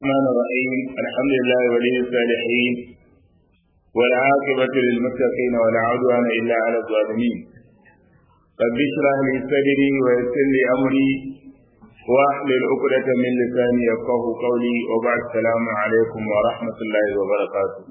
الرحمن الرحيم الحمد لله ولي الصالحين والعاقبة للمتقين ولا عدوان إلا على الظالمين رب اشرح لي صدري ويسر لي أمري واحلل عقدة من لساني يفقه قولي وبعد السلام عليكم ورحمة الله وبركاته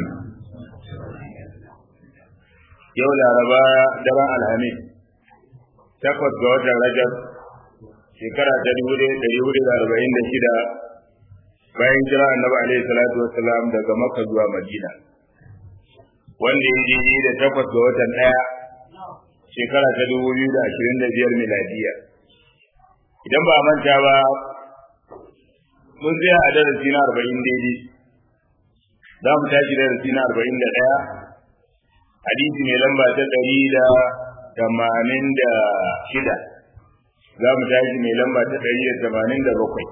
yau laraba daren alhamis takwas ga watan rajab shekara ta dubu ɗaya ɗari hudu da arba'in da shida bayan jira annabi alaihi salatu wassalam daga makka zuwa madina wanda ya je da takwas ga watan ɗaya shekara ta dubu biyu da ashirin da biyar miladiya idan ba manta ba mun tsaya a darasi na arba'in daidai za mu tashi darasi na arba'in da ɗaya hadisi mai lamba ta ɗari da tamanin da shida za mu tashi mai lamba ta ɗari da tamanin da bakwai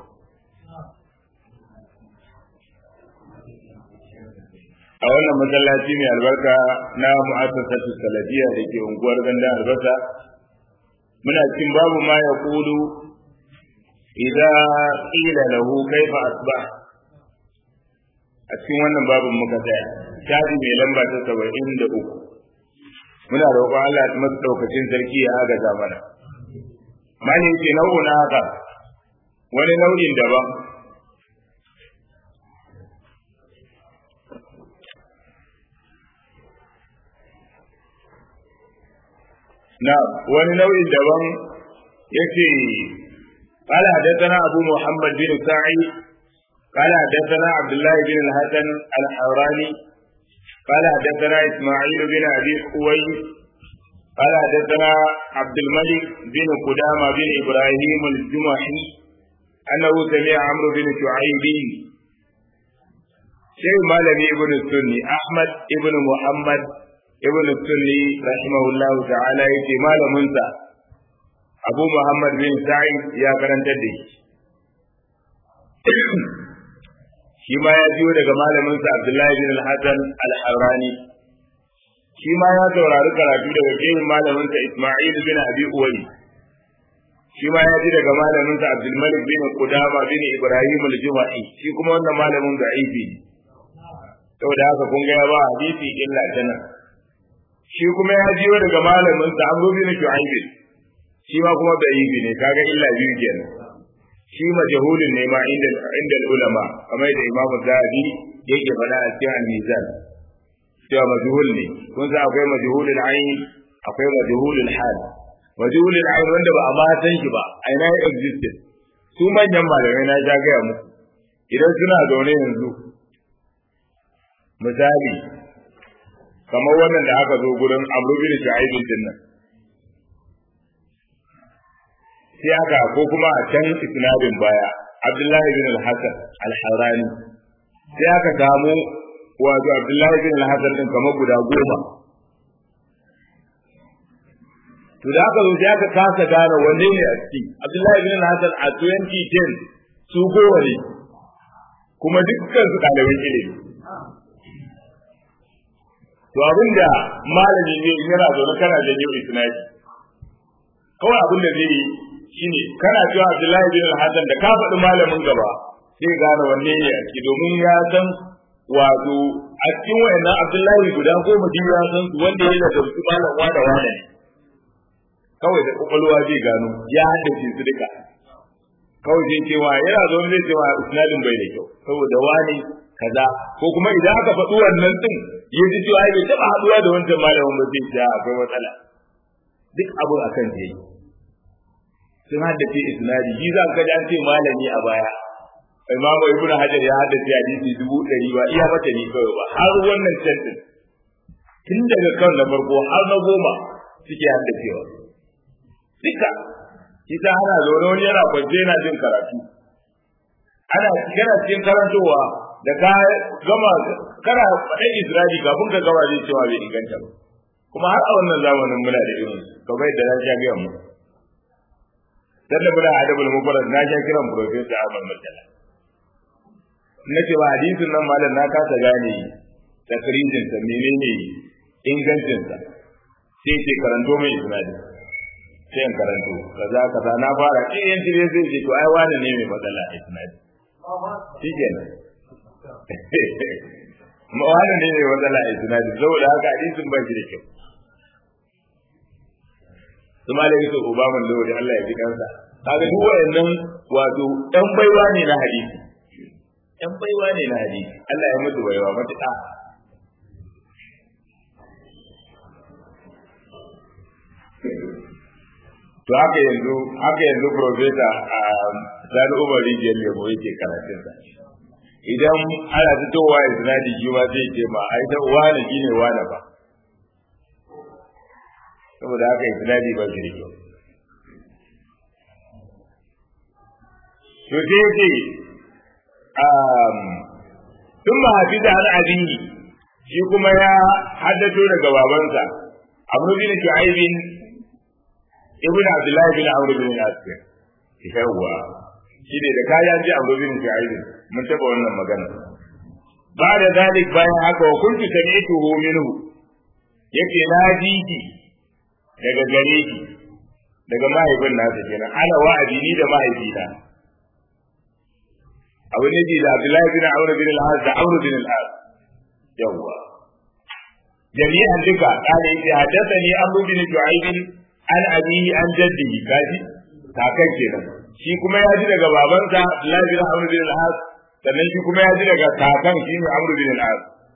a wannan masallaci mai albarka na mu'assasatu salafiyya da ke unguwar ganda albasa muna cikin babu ma ya kulu idan qila lahu kaifa asbah a cikin wannan babin muka tsaya shafi mai lamba ta saba'in da uku muna roƙon Allah ta masu ɗaukacin sarki ya agaza mana mani ce nau'un haka wani nau'in daban na wani nau'in daban yake قال حدثنا أبو محمد بن سعيد قال حدثنا عبد الله بن الحسن الحوراني قال حدثنا إسماعيل بن أبي خويس قال حدثنا عبد الملك بن قدامة بن إبراهيم الجمحي أنه سمع عمرو بن شعيب شيخ مالبي ابن السني أحمد ابن محمد ابن السني رحمه الله تعالى يتي مال منسى أبو محمد بن سعيد يا كرنتدي shi ma ya biyo daga malaminsa Abdullahi bin Al-Hasan Al-Harrani shi ma ya saurari karatu daga shehin malaminsa Isma'il bin Abi Uwai shi ma ya ji daga malaminsa Abdul Malik bin Qudama bin Ibrahim Al-Juma'i shi kuma wannan malamin da'ifi ne saboda haka kun ga ya ba hadisi illa tana shi kuma ya jiyo daga malaminsa Amr bin Shu'aib shi ma kuma da'ifi ne kaga illa biyu kenan shi majahulun ne ma inda inda ulama kamar da imamu zahabi yake faɗa a cikin al-mizan cewa majhul ne kun san akwai majhulul ayn akwai majhulul hal majhulul ayn wanda ba a ma san shi ba a ina ya existed su manyan malamai na ja gaya muku idan suna zaune yanzu misali kamar wannan da aka zo gurin amru bin shu'aib din nan sai haka ko kuma a can isnadin baya Abdullahi bin al-Hasan al-Harani sai aka samu wato Abdullahi bin al-Hasan din kamar guda goma to da aka zo sai aka kasa gane wanne ne a ciki Abdullahi bin al-Hasan a 2010 su goma ne kuma dukkan su ɗaliban ilimi to abinda malami ne yana zaune kana janyo isnadi kawai abin da zai yi shine kana cewa Abdullahi bin Hassan da ka faɗi malamin gaba sai gane wanne ne ake domin ya san wato a cikin wayannan Abdullahi guda goma biyu ya san su wanda ya da su malam wa da wane ne kawai da kokolwa zai gano ya haddace su duka kawai zai cewa yana zo zai cewa isnadin bai da kyau saboda wani kaza ko kuma idan aka faɗi wannan din ya ji cewa bai taɓa haɗuwa da wancan malamin ba zai ce akwai matsala duk abun akan ta yi sun haddace isnadi shi za ka ji an ce malami a baya imamu ibnu hajar ya haddace hadisi dubu ɗari ba iya mata ni kawai ba har wannan tantin tun daga kan na farko har na goma suke haddacewa duka kisa ana zaune wani yana kwance yana jin karatu ana kana cikin karantowa da ka gama kana faɗin isra'i kafin ka gama zai cewa bai inganta ba kuma har a wannan zamanin muna da irin kamar yadda na sha biyan mu dan da muna adabul mufarrad na sha kiran professor Ahmad Murtala nace ba hadisin nan malam na kasa gane takrijin sa menene ingancin sa sai ce karanto mai isnadi sai in karanto kaza kaza na fara eh yanci ne zai ce to ai wani ne mai matsala a isnadi shi kenan wannan ne ne matsala a isnadi saboda haka hadisin ba shi da kyau su ma da yake ubaman da wani Allah ya ji kansa kaga duk wayannan wato ɗan baiwa ne na hadisi ɗan baiwa ne na hadisi Allah ya mutu baiwa matuƙa to haka yanzu haka yanzu profesa a Sani Umar Rijiyar Lemo yake karatun sa idan ana fitowa ya sinadi shi ma zai ce ma ai ta wani shine wani ba saboda haka ya sinadi ba shi da kyau to sai ce tun ma hafi da an abinyi shi kuma ya haddato daga babansa amru bin shu'aibin ibn abdullah bin amr bin al-asir yawa shi ne da kayan ji amru bin shu'aibin mun taba wannan magana ba da zalik bayan haka wa kuntu sami'tuhu minhu yake na ji ki daga gare ki daga mahaifin nasa kenan ana wa'adi ni da mahaifina abu ne da Abdullahi bin Amr bin al-As da Amr bin al-As yawa jami'an duka kare yake haddathani Amr bin Shu'aib an abihi an jaddihi kaji kakan kenan shi kuma ya ji daga babansa Abdullahi bin Amr bin al-As sannan shi kuma ya ji daga kakan shi ne Amr bin al-As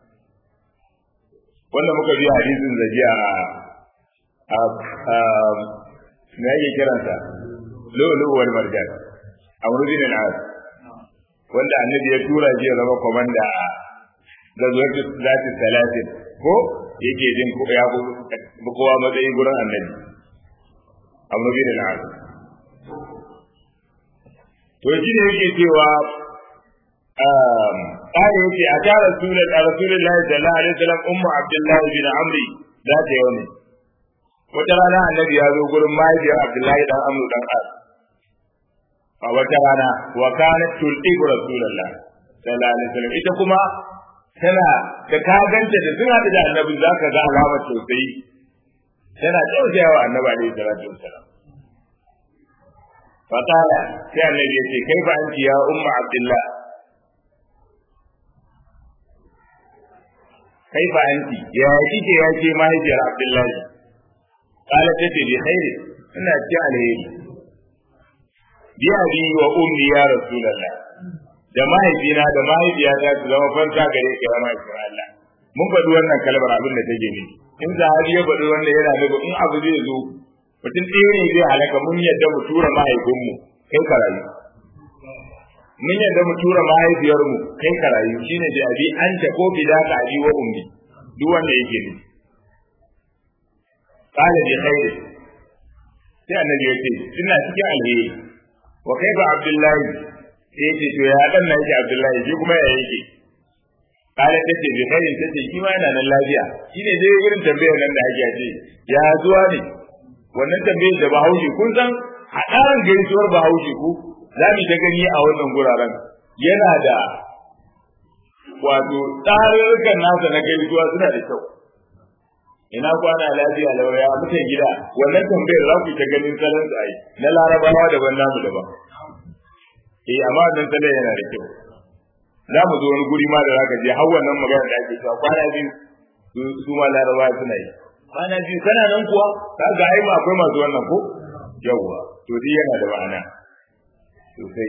wanda muka bi hadisin zajiya a a me yake kiransa lulu wal marjan Amr bin al-As wanda annabi ya tura shi ya zama komanda a gazuwar zati talatin ko yake jin ko ya bu kowa matsayi gurin annabi amma bin al'ad to shi ne yake cewa ƙari yake a ta rasulun a rasulun lahi sallallahu alaihi wasallam ummu abdullahi bin amri za ta yau ne wata rana annabi ya zo gurin mahaifiyar abdullahi dan amru dan as a wata rana wa kanat tulqiqu rasulullah sallallahu alaihi wasallam ita kuma tana da ka ganta da sun hada da annabi zaka ga alamar tausayi tana tausayawa annabi alaihi salatu wasallam fatala sai annabi ya ce kai ba anti ya umma abdullah kai ba anti ya kike ya ce mahaifiyar abdullahi kala tace bi khairi ina ci alheri bi abi wa ummi ya rasulullah da mahaifina da mahaifiyata su zama fanta gare ka ya mahaifin Allah mun faɗi wannan kalmar abin da take ne in sahabi ya faɗi wannan yana nufin in abu zai zo mutum ɗaya ne zai halaka mun yadda mu tura mahaifinmu kai ka rayu mun yadda mu tura mahaifiyarmu kai ka rayu shine da abi an ta ko bi da ka abi wa ummi duk wanda yake ne qala bi khairi sai annabi ya ce ina cikin alheri wa kaifa abdullahi sai ce to ya dan nan yake abdullahi shi kuma ya yake kala ta ce bi khairin ta ce shi ma yana nan lafiya shine dai irin tambayar nan da ake ce ya zuwa ne wannan tambayar da bahaushe kun san hadaran gaisuwar bahaushe ku za mu ta gani a wannan guraren yana da wato tsarurrukan nasa na gaisuwa suna da kyau ina kwana lafiya lauya mutan gida wannan tambayar za ku ta ganin salon su ai na larabawa daban namu daban eh amma wannan salon yana da kyau za mu zo wani guri ma da za ka je har wannan magana da ake cewa kwana biyu su ma larabawa suna yi kwana biyu kana nan kuwa ka ga ai ma akwai masu wannan ko yawwa to dai yana da ma'ana sosai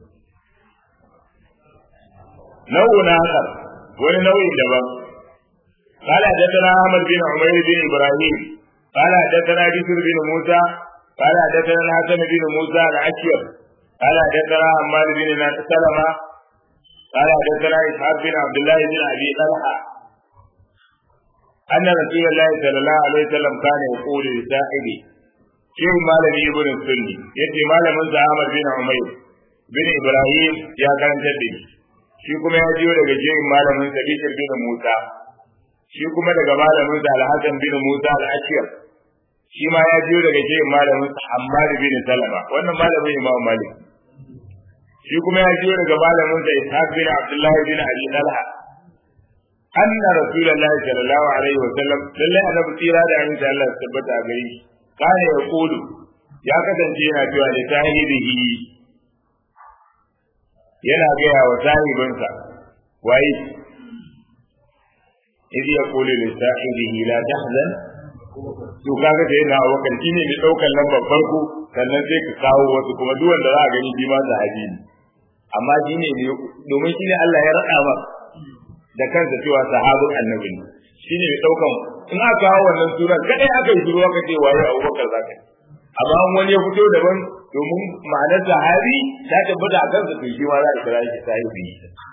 nau'un akhar wani nau'in daban قال حدثنا احمد بن عمير بن ابراهيم قال حدثنا بشر بن موسى قال حدثنا الحسن بن موسى العشير قال حدثنا حماد بن سلمة قال حدثنا اسحاق بن عبد الله بن ابي طلحه ان رسول الله صلى الله عليه وسلم كان يقول لصاحبه شيخ مالك ابن السني يتي مالك من احمد بن عمير بن ابراهيم يا كان تدي shi kuma ya jiyo daga jerin malamin sa Bishir bin Musa shi kuma daga malamin sa Al-Hasan bin Musa Al-Ashir shi ma ya jiyo daga jerin malamin sa Hammad bin Salama wannan malamin Imam Malik shi kuma ya jiyo daga malamin sa Ishaq bin Abdullah bin Abi Talha anna Rasulullahi sallallahu alaihi wa sallam lalle annabi tsira da aminci Allah ya tabbata a gare shi kana ya kulu ya kasance yana cewa da sahibihi yana gaya wa sahibinsa waye idh yaqulu li sahibihi la tahzan to kaga da yana wakar shine mai daukar lambar farko sannan sai ka kawo wasu kuma duk wanda za a gani shi ma sahabi ne amma shine ne domin shine Allah ya rada ba da kansa cewa sahabin annabi ne shine mai daukan in aka kawo wannan sura kadai aka yi shiru aka ce waye Abubakar zaka amma wani ya fito daban domin ma'anar sahabi ta tabbata a kansa to shi ma za a kira shi sahibi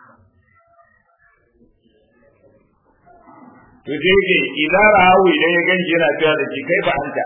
to sai yake idan rahawu idan ya ganshi yana cewa da shi kai ba anta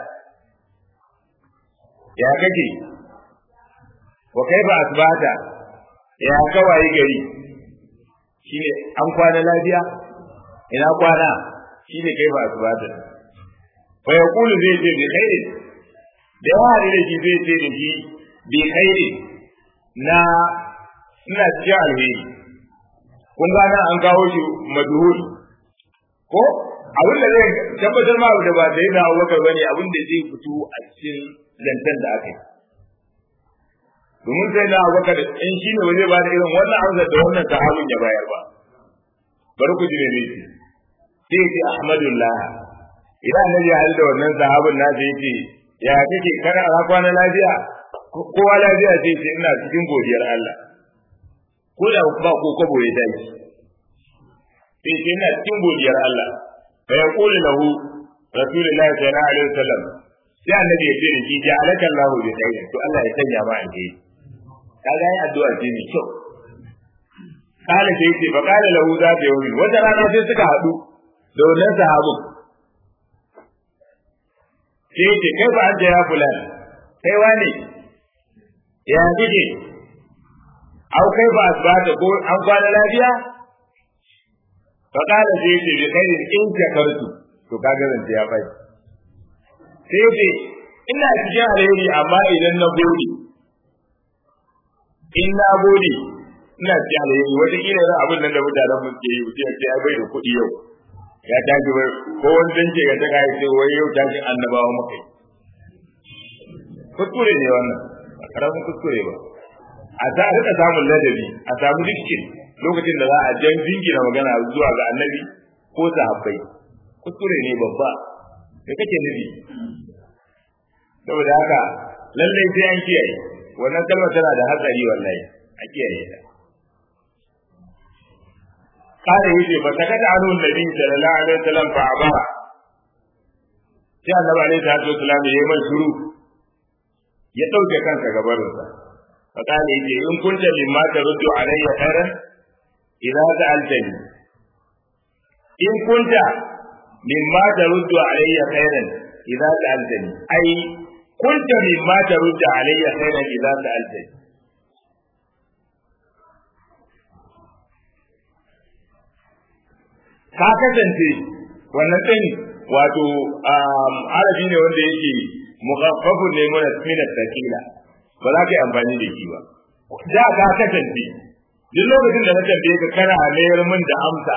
ya kake wa kai ba asbata ya kawai gari shine an kwana lafiya ina kwana shine kai ba asbata fa yaqulu zai ce bi khairi da yawa ne da shi zai ce da shi bi khairi na ina cikin alheri kun ga nan an kawo shi madhuri ko abin da zai tabbatar ma da ba sai na Abubakar bane abin da zai fito a cikin zantan da aka yi domin sai na Abubakar in shi ne waje ba da irin wannan amsar da wannan sahabin ya bayar ba bari ku ji ne ne sai ce Ahmadullah idan annabi ya halda wannan sahabin na sai ce ya kake kana a kwana lafiya kowa lafiya sai ce ina cikin godiyar Allah ko da ba ko kabo ya tashi sai ce ina cikin godiyar Allah fa yaqulu lahu rasulullahi sallallahu alaihi wasallam sai annabi ya ce da shi ja'alaka Allahu bi khair to Allah ya sanya ma alheri kaga yin addu'a ce mai kyau kala sai ce fa kala lahu za ta yi wata rana sai suka haɗu da wannan sahabin sai ce kai ba an ya fulan kai wane ya kike au kai ba asbata ko an kwana lafiya faƙala sai ce bi khairin in shakartu to kaga zan ya bai sai ce ina cikin alheri amma idan na gode in na gode ina cikin alheri wata kila yana abin nan da mutanen mun ke yi mutum ce ai bai da kuɗi yau ya tashi bai ko wani dan ce ga ta kai sai wai yau tashi annabawa mukai kuskure ne wannan ba karamin kuskure ba a ta rika samun ladabi a samu dukkin lokacin da za a jan jingina magana zuwa ga annabi ko sahabbai kuskure ne babba da kake nufi saboda haka lallai sai an kiyaye wannan kalmar tana da hatsari wallahi a kiyaye ta kare yace ba ta kada anu nabi sallallahu alaihi wasallam fa abara sai annabi alaihi salatu wasallam ya yi mai shiru ya dauke kansa gabarinsa fa kale yace in kunta mimma taruddu alayya khairan idza sa'altani in kunta mimma taruddu alayya khairan idza sa'altani ai kunta mimma taruddu alayya khairan idza sa'altani ka kasance wannan din wato arabi ne wanda yake mukhaffafun ne mana minat takila ba za ka yi amfani da shi ba da ka kasance duk lokacin da na tambaye ka kana mayar min da amsa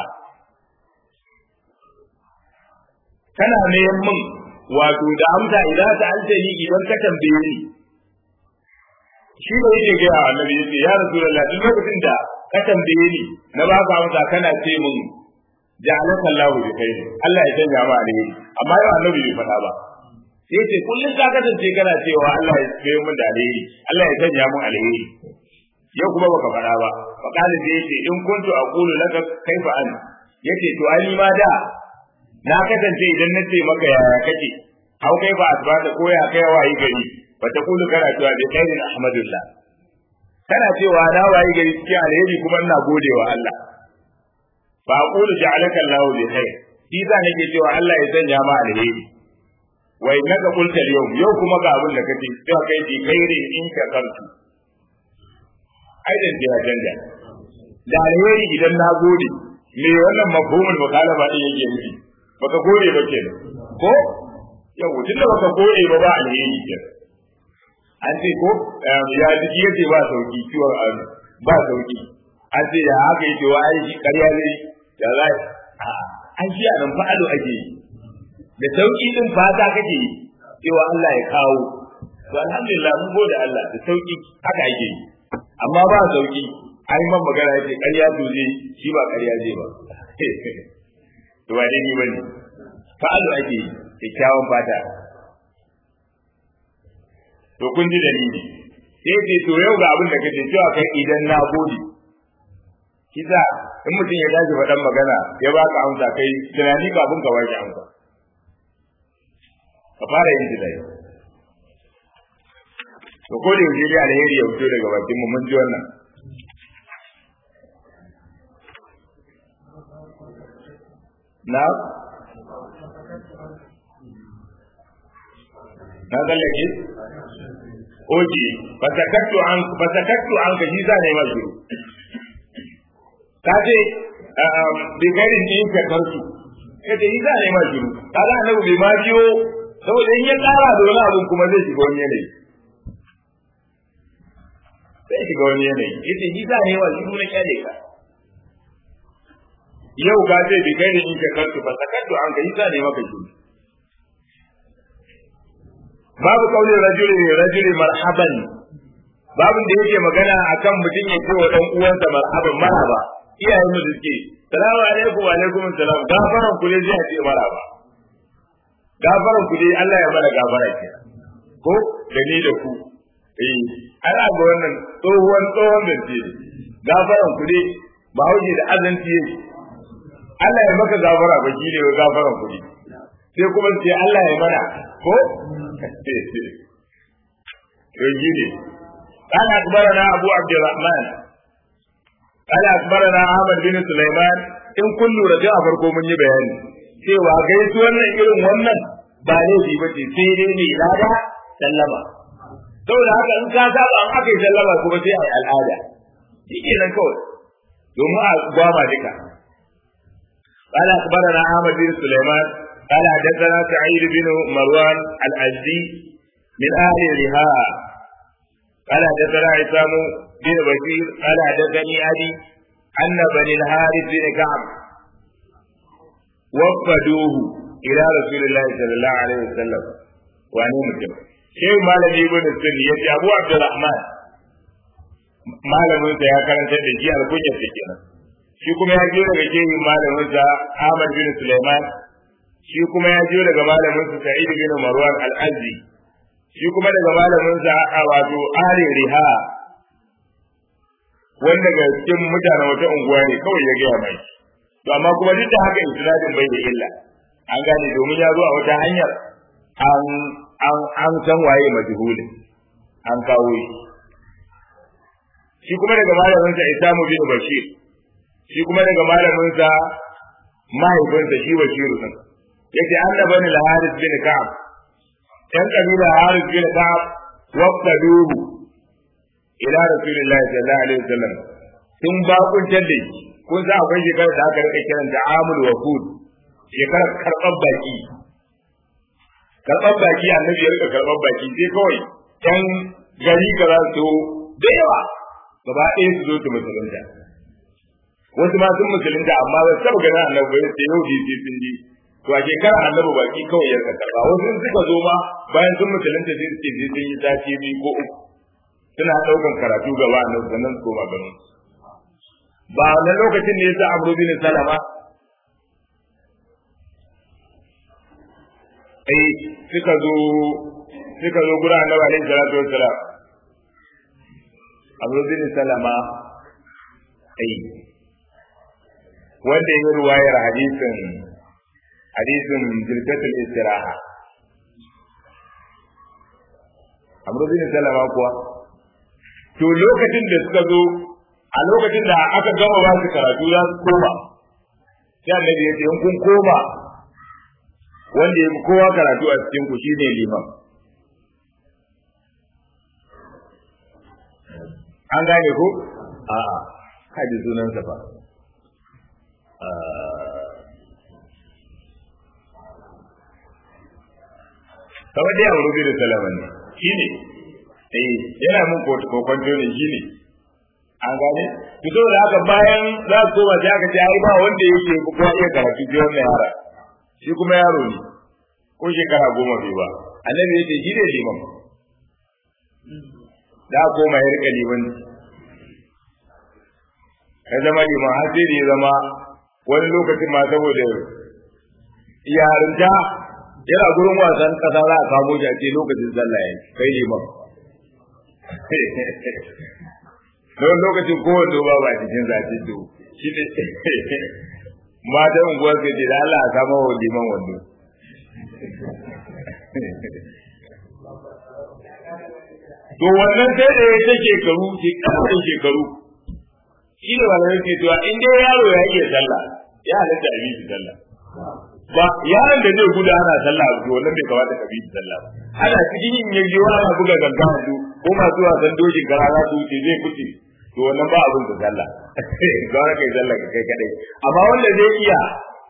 kana mayar min wato da amsa idan ta alta ni idan ka tambaye ni shi da yake ga annabi yace ya rasulullah duk lokacin da ka tambaye ni na ba ka amsa kana ce min ja'alaka Allah bi khair Allah ya sanya ma alheri amma yau annabi bai faɗa ba sai ce kullum ka kasance kana cewa Allah ya kai mun da alheri Allah ya sanya mun alheri yau kuma baka faɗa ba fa kana sai yace in kuntu aqulu laka kaifa an yace to ai ma da na kasance idan na ce maka yaya kake hau kai ba asbata ko ya kai wayi gari fa ta kulu kana cewa bi khairin ahmadullah kana cewa na wayi gari cikin alheri kuma ina godewa Allah fa aqulu ja'alaka Allahu bi khair shi za nake cewa Allah ya sanya ma alheri wa innaka qulta al-yawm yau kuma ga abin da kace cewa kai bi khairin in shakartu aidan ya canja da alheri idan na gode me wannan mafhumul mukalaba din yake nufi baka gode ba kenan ko yau tunda baka gode ba ba alheri kenan an ce ko ya jiki yace ba sauki ciwon ba sauki an ce ya haka yake wa ai ƙarya ne ya za a an shi a nan fa'alu ake yi da sauki din fata kake yi cewa Allah ya kawo to alhamdulillah mun gode Allah da sauki haka ake yi amma ba sauki an man magana yace ƙarya to je shi ba ƙarya je ba to ba dai ni bane fa'alu ake kyakkyawan fata to kun ji dalili sai ce to yau ga abin da kace cewa kai idan na gode kisa in mutum ya dace faɗan magana ya baka amsa kai tunani kafin ka baki amsa ka fara yin tunani to ko da yaushe dai alheri ya fito daga bakin mu mun ji wannan na na tsallake oke fasakattu an fasakattu an ka shi za ne ma shiru ka ce bi gairin din ka karsu ka ce shi za ne ma shiru ka ga annabi bai ma biyo saboda in ya kara da wani abun kuma zai shiga wani yanayi zai shiga wani yanayi yace shi za ne ma shiru na kyale ka yau ka ce bi gairin din ka karsu fasakattu an ka shi za ne maka shiru babu kaulin rajuli rajuli marhaban babin da yake magana akan mutum ya ce wa dan uwansa marhaban marhaba iyayen mu suke salamu alaikum wa alaikum salam gafaran ku ne zai ce marhaba gafaran ku dai Allah ya mana gafara ke ko da ni da ku eh ana ga wannan tsohon tsohon da ce gafaran ku dai ba hauke da azanci yake Allah ya maka gafara ba shi ne gafaran ku ne sai kuma sai Allah ya mana ko يجيني قال أخبرنا أبو عبد الرحمن قال أخبرنا أحمد بن سليمان إن كل رجاء فرقو من يبيان cewa gaisu wannan irin wannan ba laifi ba ce sai dai ne lada sallama saboda haka in ka saba an aka yi sallama kuma sai a yi al'ada shi ke nan kawai domin a gwama duka قال أخبرنا أحمد بن سليمان قال حدثنا سعيد بن مروان الأزدي من أهل الرهاء قال حدثنا عصام بن بشير قال حدثني أبي أن بني الحارث بن كعب وفدوه إلى رسول الله صلى الله عليه وسلم وأنا مسلم شيخ مالك ابن السني يجي أبو عبد الرحمن malamin sa ya karanta da shi alkunya sa kenan shi kuma ya je daga shehin malamin sa Ahmad bin Sulaiman shi kuma ya je daga malamin sa Sa'id bin Marwan al-Azzi shi kuma daga malamin sa a wato Ali Riha wanda ga cikin mutanen wata unguwa ne kawai ya gaya mai to amma kuma duk da haka isnadin bai da illa an gane domin ya zo a wata hanyar an an an san waye majhulin an kawo shi shi kuma daga malamin sa Isamu bin Bashir shi kuma daga malamin sa mahaifinsa shi Bashiru din yace annabani al-Harith bin Ka'ab ɗan ƙabilar Haris bin Ka'ab waqtaduhu ila Rasulillahi sallallahu alaihi wasallam sun bakuntar da shi kun sa akwai shekarar da aka rika kiran da amul wafud shekarar karɓar baki karɓar baki annabi ya rika karɓar baki sai kawai ɗan gari ka za su da yawa gaba ɗaya su zo su musulunta wasu ma sun musulunta amma ba su taɓa ganin annabi ba sai yau sai sun ji to a shekara annabi baki kawai ya karba wasu suka zo ma bayan sun musulunta sai su ce sai sun yi sati biyu ko uku suna ɗaukan karatu gaba annabi sannan su koma ganin ba wannan lokacin ne yasa Abu bin Salama eh suka zo suka zo gura annabi alaihi salatu wassalam Abu bin Salama eh wanda ya ruwayar hadisin hadisin jirgatul istiraha amru bin salama kuwa to lokacin da suka zo a lokacin da aka gama ba su karatu za su koma sai annabi ya ce in kun koma wanda ya fi kowa karatu a cikin ku shine liman an gane ko a'a kaji sunansa fa kamar dai abu rubi da salaman ne shi ne eh yana mun kokonto ne shi ne an gane to saboda haka bayan za su koma sai aka ce ai ba wanda yake kuma iya karatu ji wannan yara shi kuma yaro ne ko shekara goma bai ba annabi ya ce shi ne liman da koma ya rika liman ya zama liman har sai da ya zama wani lokacin ma saboda yarinta yana gurin wasan kasa za a kamo shi a ce lokacin sallah ya kai liman na wani lokacin kowanne ba ba cikin zafi to shi ne matan unguwar ka ce da Allah a samu wa liman wando to wannan sai da ya ta shekaru shekaru shekaru shi ne wanda yake cewa in dai yaro ya iya sallah ya halatta a bi sallah ba yaron da zai gudu ana sallah to wannan bai kamata ka bi sallah ba ana cikin yin yaji wa ana buga ganga su ko masu wasan dokin gara za su wuce zai fice to wannan ba abin da sallah ga wani kai sallah kai kadai amma wanda zai iya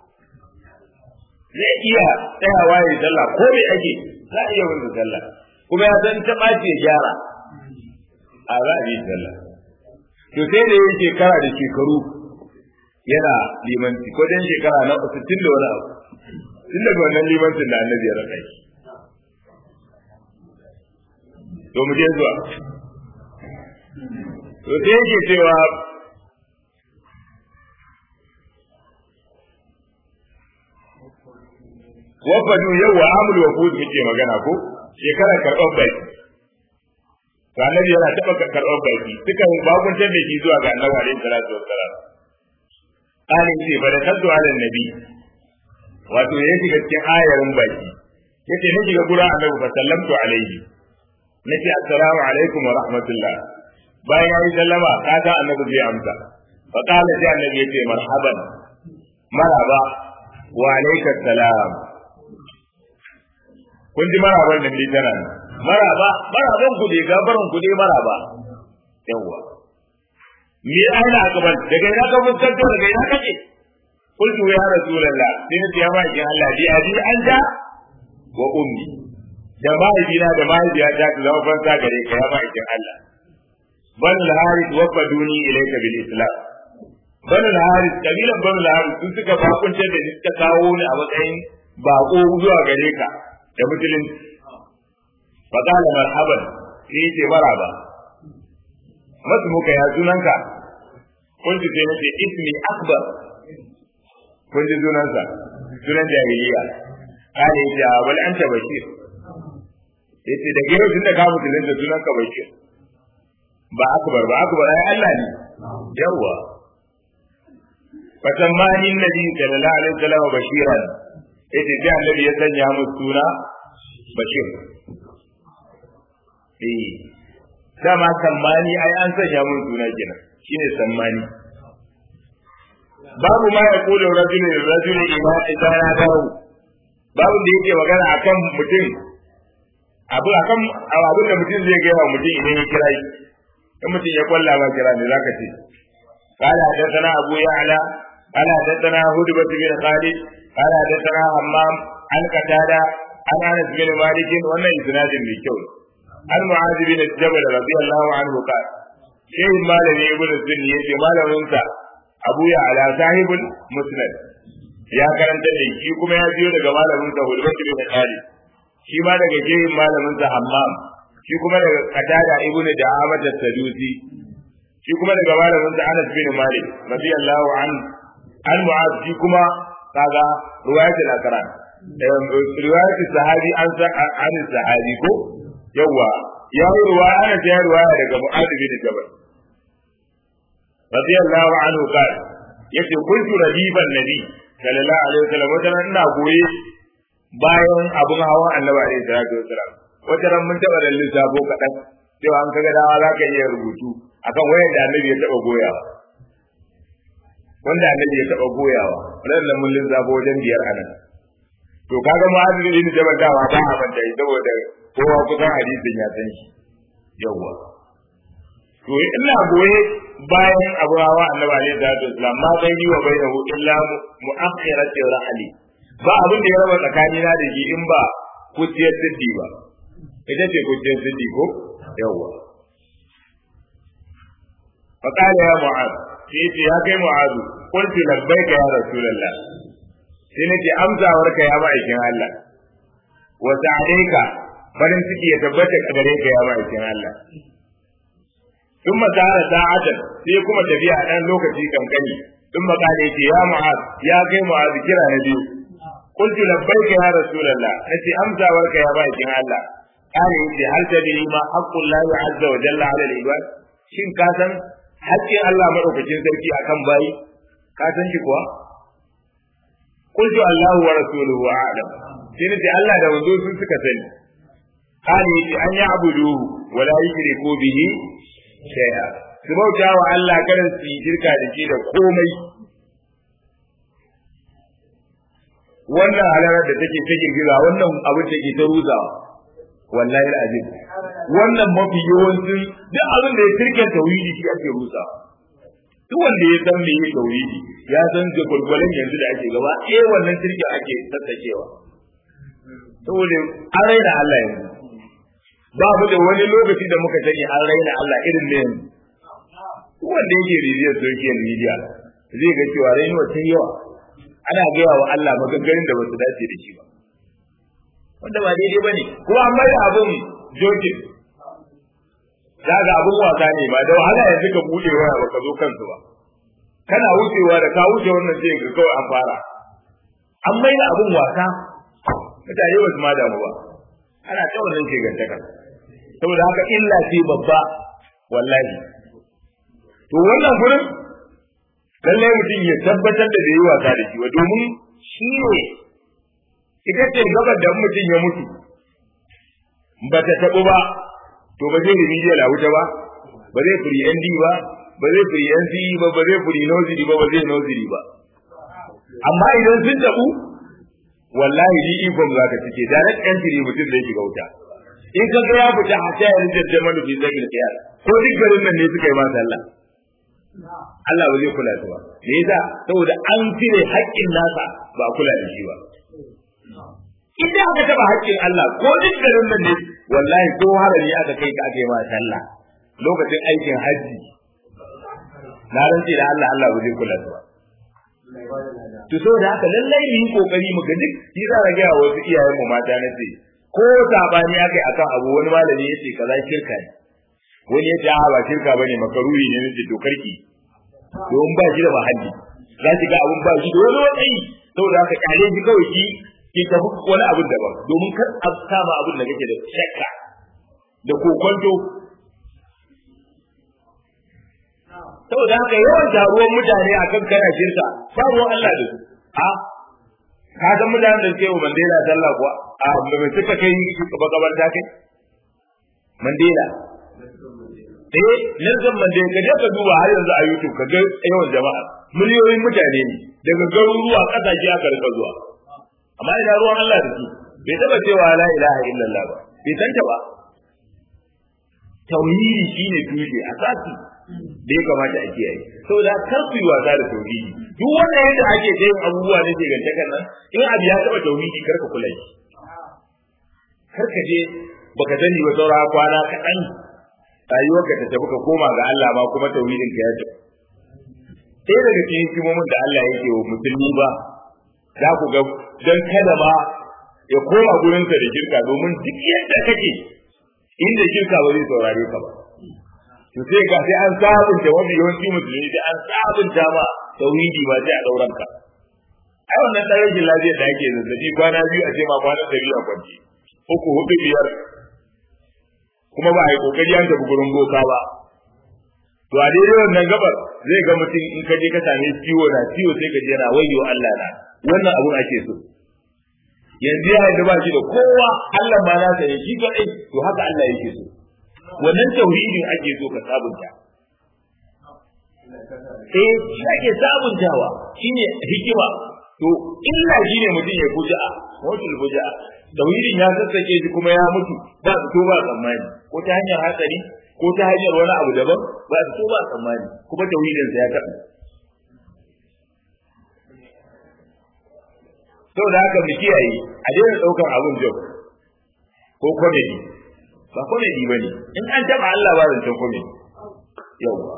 zai iya tsayawa ya sallah ko bai ake za a iya wanda sallah kuma ya san ta ɓaci ya gyara a za a yi sallah to sai da yin shekara da shekaru yana limanci ko dan shekara na sittin da wani abu tun daga wannan limancin da annabi ya raka shi to mu je zuwa to sai yake cewa wafadu yau wa amul wafud muke magana ko shekarar karɓar baki to annabi yana taɓa karɓar baki suka bakuntar da shi zuwa ga annabi alaihi salatu wassalam qali ce fa da kaddu ala nabi wato ya shiga cikin ayarin baki yace na shiga gura annabi fa sallamtu alaihi nace assalamu alaikum wa rahmatullah bayan ya yi sallama kaga annabi zai amsa fa qala sai annabi yace marhaban maraba wa alayka salam kun ji maraban nan dai tana maraba maraban ku dai gabaran ku dai maraba yawa me aina akaban daga ina ka fuskanto daga ina kake qultu ya rasulullah sai na ya maki Allah bi abi anta wa ummi da mahaifina da mahaifiyata ta zama fansa gare ka ya maki Allah bal harith wa faduni ilayka bil islam bal harith kabilan bal harith sun suka bakunce da suka kawo ni a matsayin bako zuwa gare ka da musulunci fa qala marhaban sai ce maraba masu muka ya sunanka kun ji sai nace ismi akbar kun ji sunansa sunan jahiliya kale ya wal anta bashir yace da gero tun da ka musulunta sunanka bashir ba akbar ba akbar ai Allah ne yawa fatammani nabi sallallahu alaihi wasallam bashiran yace sai annabi ya sanya mu suna bashir eh dama sammani ai an sanya mun suna kenan shine sammani babu ma ya kula rajulun rajulun ila idan ya dawo babu da yake magana akan mutum abu akan abin da mutum zai gaya wa mutum idan ya kira shi in mutum ya kwalla ba kira ne zaka ce قال حدثنا أبو يعلى قال حدثنا هدبة بن خالد قال حدثنا همام عن قتادة عن أنس بن مالك وأن إسناد بالكون عن معاذ بن الجبل رضي الله عنه قال شيء ما لم يقول السن يجي ما لم ينسى أبو يعلى صاحب مسند ya karanta da shi kuma ya biyo daga malamin sa Hudbatu bin Khalid shi ma daga jehin malamin sa Hammam shi kuma daga Qatada ibnu Da'amat as-Sadusi shi kuma daga malamin sa Anas bin Malik radiyallahu an an Mu'az shi kuma kaga riwayat al-Aqran riwayat sahabi an sa an sahabi ko yawa ya yi ruwa ana ta yi ruwa daga Mu'az bin Jabal radiyallahu anhu qala yace kuntu radiban nabi sallallahu alaihi wasallam wata ran ina goye bayan abun hawan annabi alaihi salatu wasallam wata ran mun taba da lissafo kadan cewa an kaga dawa za ka iya rubutu akan wayar da annabi ya taba goyawa wanda annabi ya taba goyawa wannan mun lissafo wajen biyar anan to kaga mu'adh bin jabal dawa ba a manta saboda kowa kusan hadisin ya san shi yawwa to ina goye bayan abu hawa annabi alaihi salatu wasallam ma bai yi wa bai hu illa mu'akhirati rahli ba abin da ya raba tsakani na da shi in ba kuciyar siddi ba ita ce kuciyar siddi ko yawwa fa qala ya mu'az sai ce ya kai mu'az qultu labbaika ya rasulullah sai nake amsawar ka ya ma'aikin Allah wa sa'alaika farin ciki ya tabbata a gare ka ya ma'aikin Allah sun makara sa'atan sai kuma tafiya a ɗan lokaci kankani sun makale ce ya mu'az ya kai mu'az kira na biyu qultu labbaika ya rasulullah nace amsawarka ya bakin Allah kare yace hal tadri ma haqqul lahi azza wa jalla ala al-ibad shin ka san haƙƙin Allah madaukakin sarki akan bayi ka san shi kuwa qultu Allahu wa rasuluhu a'lam sai nace Allah da manzo sun suka sani kare yace an ya'budu wa la yushriku bihi shay'a su bauta wa Allah kada su yi shirka da shi da komai wannan halarar da take ta girgiza wannan abin da ke ta ruzawa wallahi azim wannan mafi yawancin duk abin da ya kirkin tauhidi shi ake rusawa duk wanda ya san me yake tauhidi ya san da gurgurun yanzu da ake gaba eh wannan kirkin ake tattakewa saboda an raina Allah yanzu babu da wani lokaci da muka sani an raina Allah irin ne yanzu wanda yake rijiyar social media zai ga cewa rainuwa ta yawa ana gaya wa Allah maganganun da basu dace da shi ba wanda ba daidai bane kuma an mai abun jokin zaga abun wasa ne ba da wahala yanzu ka bude waya ba ka zo kansu ba kana wucewa da ka wuce wannan sai ga kawai an fara an mai abun wasa mutane ba su ma damu ba ana ta wannan ke gantaka saboda haka illa ce babba wallahi to wannan gurin lallai mutum ya tabbatar da yi wasa da shi wa domin shi ne ita ce gabar da mutum ya mutu ba ta taɓu ba to ba zai remedial la wuta ba ba zai firi ND ba ba zai firi NCE ba ba zai firi noziri ba ba zai noziri ba amma idan sun taɓu wallahi ni ikon za ka cike da ran entry mutum zai shiga wuta in ka ga ya fita a ta yarin da manufi zai kiyar ko duk garin nan ne suka yi ma sallah Allah ba zai kula su ba me yasa saboda an cire haƙƙin nasa ba kula da shi ba idan aka taba haƙƙin Allah ko duk garin nan ne wallahi ko harami aka kai ka aka yi ma sallah lokacin aikin haji na rantsi da Allah Allah ba zai kula su ba to saboda haka lallai mu yi kokari mu ga duk shi za ga ga wasu iyayen mu mata na ce ko sabani akai akan abu wani malami yace kaza shirka ne wani yace a ba shirka bane makaruri ne nace to karki don ba shi da mahalli za ki ga abun ba shi da wani wani saboda haka kale shi kawai ki ki tafi wani abun daban domin kar a kama abun da kake da shakka da kokonto saboda haka yawan taruwan mutane akan kana shirka babu Allah da su a ka san mutanen da suke wa Mandela sallah kuwa a da bai suka kai makabarta kai Mandela eh Nelson Mandela ka je ka duba har yanzu a YouTube ka ga yawan jama'a miliyoyin mutane ne daga garuruwa kasashe aka rika zuwa amma ina ruwan Allah da su bai taba cewa la ilaha illallah ba bai santa ba tauhidi shine tushe asasi da ya kamata a kiyaye saboda kar ku yi wasa da tauhidi duk wanda yadda ake ta yin abubuwa na shegantakan nan in abu ya taba tauhidi kar ka kula shi kar ka je baka sani ba saura kwana kaɗan rayuwarka ta tafi ka koma ga Allah ma kuma tauhidin ka ya tafi sai daga cikin hikimomin da Allah yake wa musulmi ba za ku ga dan kada ma ya koma gurinsa da shirka domin duk yadda kake inda shirka ba zai saurare ka ba to sai ga sai an sabunta wani yawanci musulmi da an sabunta ma tauhidi ba sai a dauran ka ai wannan dan rashin lafiya da ake zazzabi kwana biyu a ce ma kwana da biyu a kwance uku hudu biyar kuma ba a yi kokari an tafi gurin boka ba to a daidai wannan gabar zai ga mutum in ka je ka same ciwo na ciwo sai ka je na wayyo Allah na wannan abun ake so yanzu ya yadda ba shi da kowa Allah ma na sai shi kadai to haka Allah yake so wannan tauhidin ake so ka sabunta eh shi ake sabuntawa shine hikima to illa shine mutum ya kuja mutul kuja tauhidin ya sassake shi kuma ya mutu ba su to ba tsammani ko ta hanyar hatsari ko ta hanyar wani abu daban ba su to ba tsammani kuma tauhidin sa ya kaɗu saboda haka mu kiyaye a daina ɗaukar abun job ko comedy ba comedy ba ne in an taɓa Allah ba zancen comedy yauwa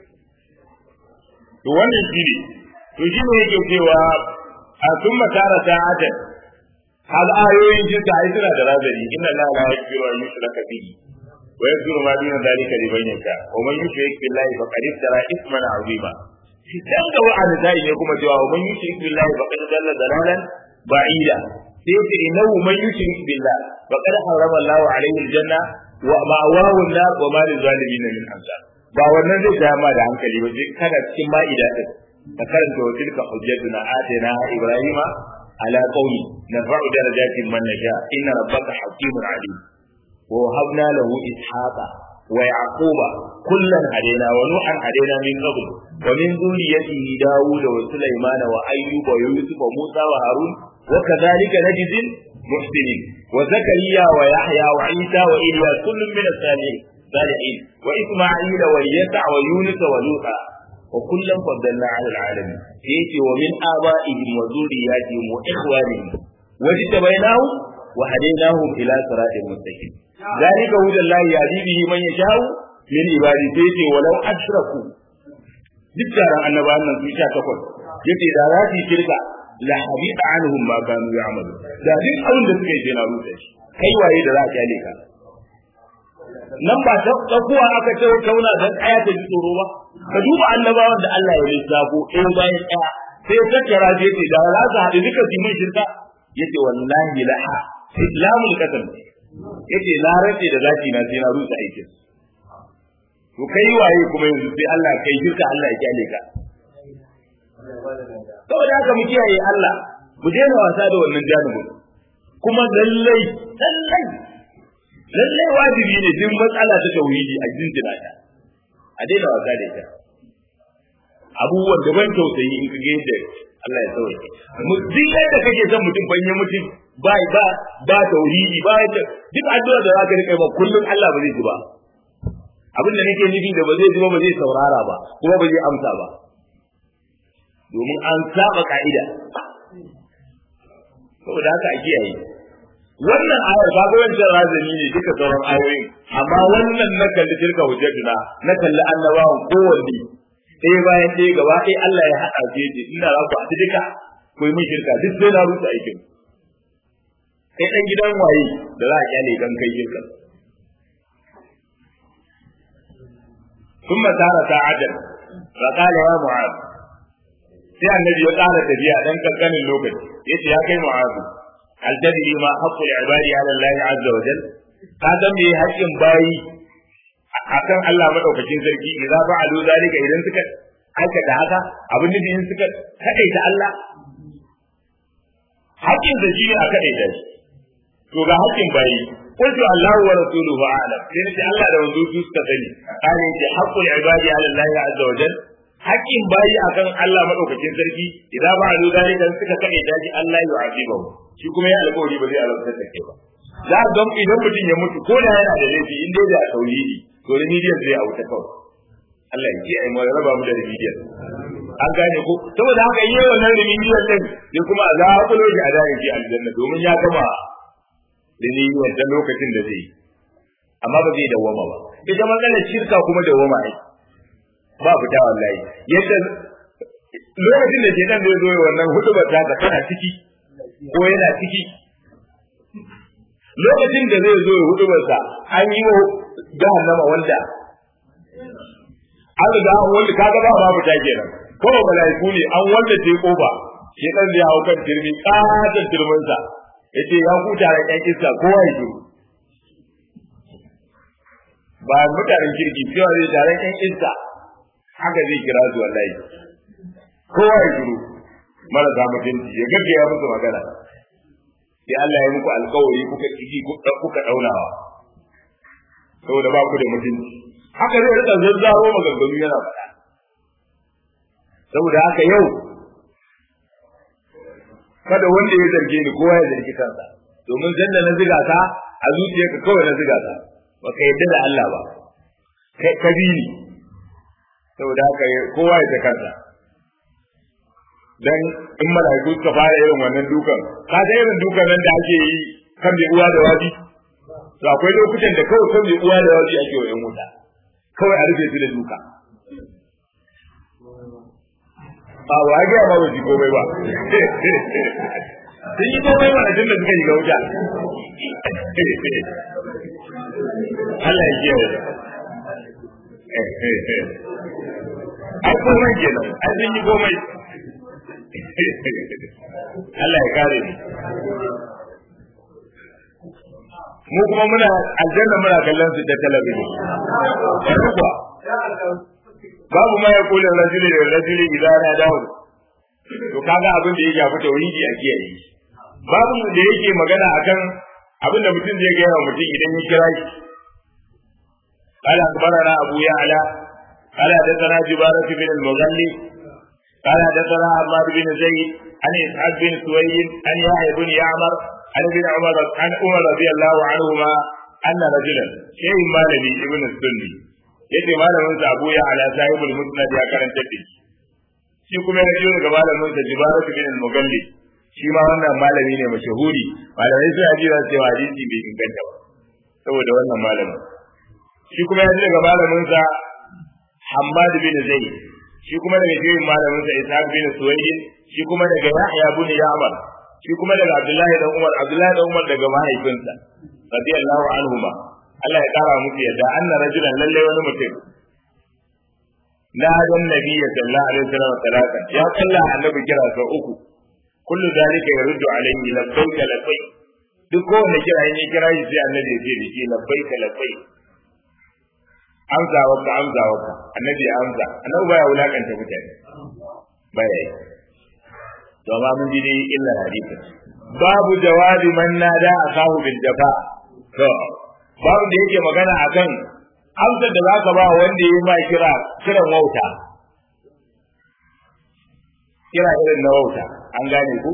to wannan shi ne to shi ne yake cewa a sun makara sa'atan hal ayoyin jinta ai suna da razari inna la la yaghfiru an yushraka bihi wa yaghfiru ma duna dhalika liman yasha wa man yushrik billahi faqad iftara ithman 'azima shi dan ga wa'ada zai ne kuma cewa wa man yushrik billahi faqad dalla dalalan ba'ida sai yace innahu man yushrik billahi faqad harrama Allahu 'alayhi al-janna wa ma'awahu an-nar wa ma lil-zalimin min ansar ba wannan zai ta ma da hankali ba je kada cikin ma'ida din ka karanta wa tilka hujjatuna atina ibrahima ala qaumi narfa'u darajatin man nasha inna rabbaka hakimun alim wa wahabna lahu ishaqa wa yaquba kullan hadaina wa nuhan hadaina min qabl wa min dhurriyyatihi daud wa sulaymana wa ayyuba wa yusuf wa musa wa harun wa kadhalika najzil muhsinin wa zakariya wa yahya wa isa wa ilyas kullun min as-salihin صالحين وإسماعيل واليسع ويونس ولوطا وكلا فضلنا على العالمين يأتي ومن آبائهم وذرياتهم وإخوانهم واجتبيناهم وهديناهم إلى صراط مستقيم ذلك هدى الله يهدي به من يشاء من عباده يأتي ولو أشركوا duk taron annabawan nan sun sha takwas yace da za su yi shirka la habita anhum ma kanu ya'malu da duk abin da suka yi sai na rusa shi kai waye da za ka kyale ka nan ba ta tsakuwa aka ce kauna dan aya ta ji tsoro ba ka duba annabawan da Allah ya lissafo in bayan ɗaya sai ya tattara je ce da za su haɗu duka su mun shirka yace wallahi la ha islamul qasam yace na race da zaki na sai na rusa aikin to kai waye kuma yanzu sai Allah kai shirka Allah ya kyale ka saboda haka mu kiyaye Allah mu daina wasa da wannan janibin kuma lallai lallai lallai wajibi ne duk matsala ta tauhidi a jinjina ta a daina wasa da ita abubuwan da ban tausayi in kage yadda Allah ya sauke mu duk yadda kake son mutum ban yi mutum ba ba ba tauhidi ba duk addu'a da zaka rika ba kullum Allah ba zai ji ba abin da nake nufi da ba zai ji ba ba zai saurara ba kuma ba zai amsa ba domin an saba ka'ida saboda haka a kiyaye wannan ayar ba ga wancan razani ne duka sauran ayoyin amma wannan na kalli tilka hujjatuna na kalli annabawan kowanne ɗaya bayan ɗaya gaba ɗaya Allah ya haɗa su yace ina za ku haɗu duka ku yi min shirka duk sai na rusa aikin kai ɗan gidan waye da za a kyale dan kai shirka ثم سار ساعة فقال يا معاذ sai annabi ya ƙara tafiya dan kankanin lokaci yace ya kai mu'azu hal tadri ma haqqul ibadi ala Allah azza wa jal ka san me haƙƙin bayi akan Allah madaukakin sarki idza fa'alu zalika idan suka aikata haka abin nufi in suka kadaita Allah haƙƙin da shi ne a kadaita shi to ga haƙƙin bayi qultu Allah wa rasuluhu a'lam sai nace Allah da wanzu su suka sani kana yace haqqul ibadi ala Allah azza wa jal haƙƙin bayi akan Allah madaukakin sarki idan ba alu zalika suka kadaita shi Allah ya azibahu shi kuma ya alƙawari ba zai alamtar da kai ba za a ga idan mutum ya mutu ko da yana da laifi in dai da tauhidi to remedial zai a wuta kawai Allah ya kiyaye mu ya raba mu da remedial an gane ko saboda haka yi wannan remedial din sai kuma a zaɓulo shi a dare shi aljanna domin ya gama remedial da lokacin da zai yi amma ba zai dawwama ba ita matsalar shirka kuma dawwama ne ba fita wallahi yadda lokacin da shedan zai zo wannan hutubar ta kana ciki ko yana ciki lokacin da zai zo ya hudu sa an yi wa jahannama wanda an riga an wanda kaga ba babu ta kenan kawai malaiku ne an wanda ce kofa shi dan da ya hau kan turmi katon turmin sa yace ya huta da kan iska kowa ya ba mutanen kirki cewa zai tare kan iska haka zai kira su wallahi kowa ya shiru marasa mutunci ya gaggaya musu magana sai Allah ya muku alkawari kuka kiji kuka daunawa saboda ba ku da mutunci haka zai rika zazzaro maganganu yana faɗa saboda haka yau kada wanda ya zarge ni kowa ya zargi kansa domin zan da na ziga ka a zuciyarka kawai na ziga ka baka yadda da Allah ba kai ka bi ni saboda haka kowa ya ta kansa dan in malaiku suka fara irin wannan dukan ka ga irin dukan nan da ake yi kan mai uwa da waji to akwai lokutan da kawai kan mai uwa da waji ake wa yan wuta kawai a rufe su da duka ba wa ga ba waji komai ba sun yi komai mana tun da suka yi ga wuta Allah ya kiyaye ai komai kenan ai sun yi komai Allah ya kare ni mu kuma muna aljanna muna kallon su ta talabijin kuwa babu ma ya kula rajuli da rajuli idan na dawo to kaga abin da ya shafi tauhidi a kiyaye babu da yake magana akan abin da mutum zai gaya wa mutum idan ya kira shi قال أخبرنا أبو يعلى قال حدثنا جبارة بن المغني قال حدثنا عمار بن زيد عن إسحاق بن سويد عن يحيى بن يعمر عن ابن عمر عن عمر رضي الله عنهما أن رجلا شيء مالني ابن السني yace malamin sa Abu ya ala sahibul musnad ya karanta da shi kuma ya jiyo daga malamin sa Jibarat bin al-Mughalli shi ma wannan malami ne mashahuri malamai sai ajira cewa hadisi bai inganta ba saboda wannan malamin shi kuma ya ji daga malamin sa Hammad bin Zaid shi kuma daga jirin malamin sa Ishaq bin Suwayd shi kuma daga Yahya bin Ya'mar shi kuma daga Abdullahi dan Umar Abdullahi dan Umar daga mahaifinsa radiyallahu anhuma Allah ya kara musu yadda anna rajulan lalle wani mutum na dan nabiyyi sallallahu alaihi wasallam talaka ya kalla annabi kira sau uku kullu zalika yaruddu alaihi labbaik labbaik duk kowanne kira yin kira shi sai annabi ya ce da shi labbaik labbaik amsa waka amsa waka annabi ya amsa annabi baya wulakanta mutane baya yi to ba mun ji dai illa hadisi babu jawabi man nada akahu bil jafa to babu da yake magana akan amsar da zaka ba wanda ya ma kira kiran wauta kira irin na wauta an gane ku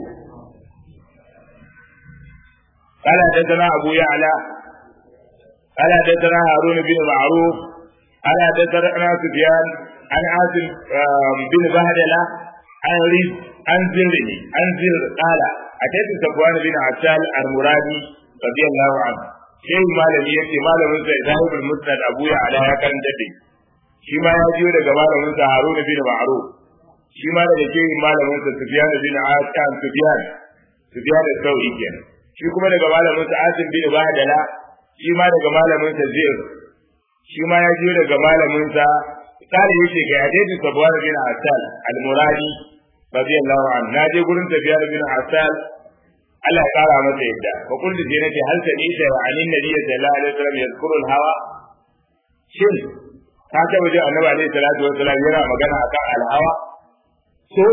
قال حدثنا أبو يعلى قال حدثنا هارون بن معروف قال حدثنا سفيان عن عاصم بن بهدلة عن ريس عن زره عن زر قال أتيت صفوان بن عسال المرادي رضي الله عنه shehu malami ya ce malamin sa sahibul musnad abu ya ala ya karanta da shi ma ya jiyo daga malamin sa haruna bin ma'ruf shi ma daga shehu malamin sa sufyan bin asan sufyan sufyan al-sauri kenan shi kuma daga malamin sa asim bin badala shi ma daga malamin sa zir shi ma ya jiyo daga malamin sa kare yake ga hadisi sabwan bin asal al-muradi radiyallahu anhu na je gurin sufyan bin asal Allah ya kara masa yadda fa kullu sai nace hal ta ni da anin nabi sallallahu alaihi wasallam yadhkuru al-hawa shin ka ta waje annabi alaihi salatu wasallam yana magana akan al-hawa so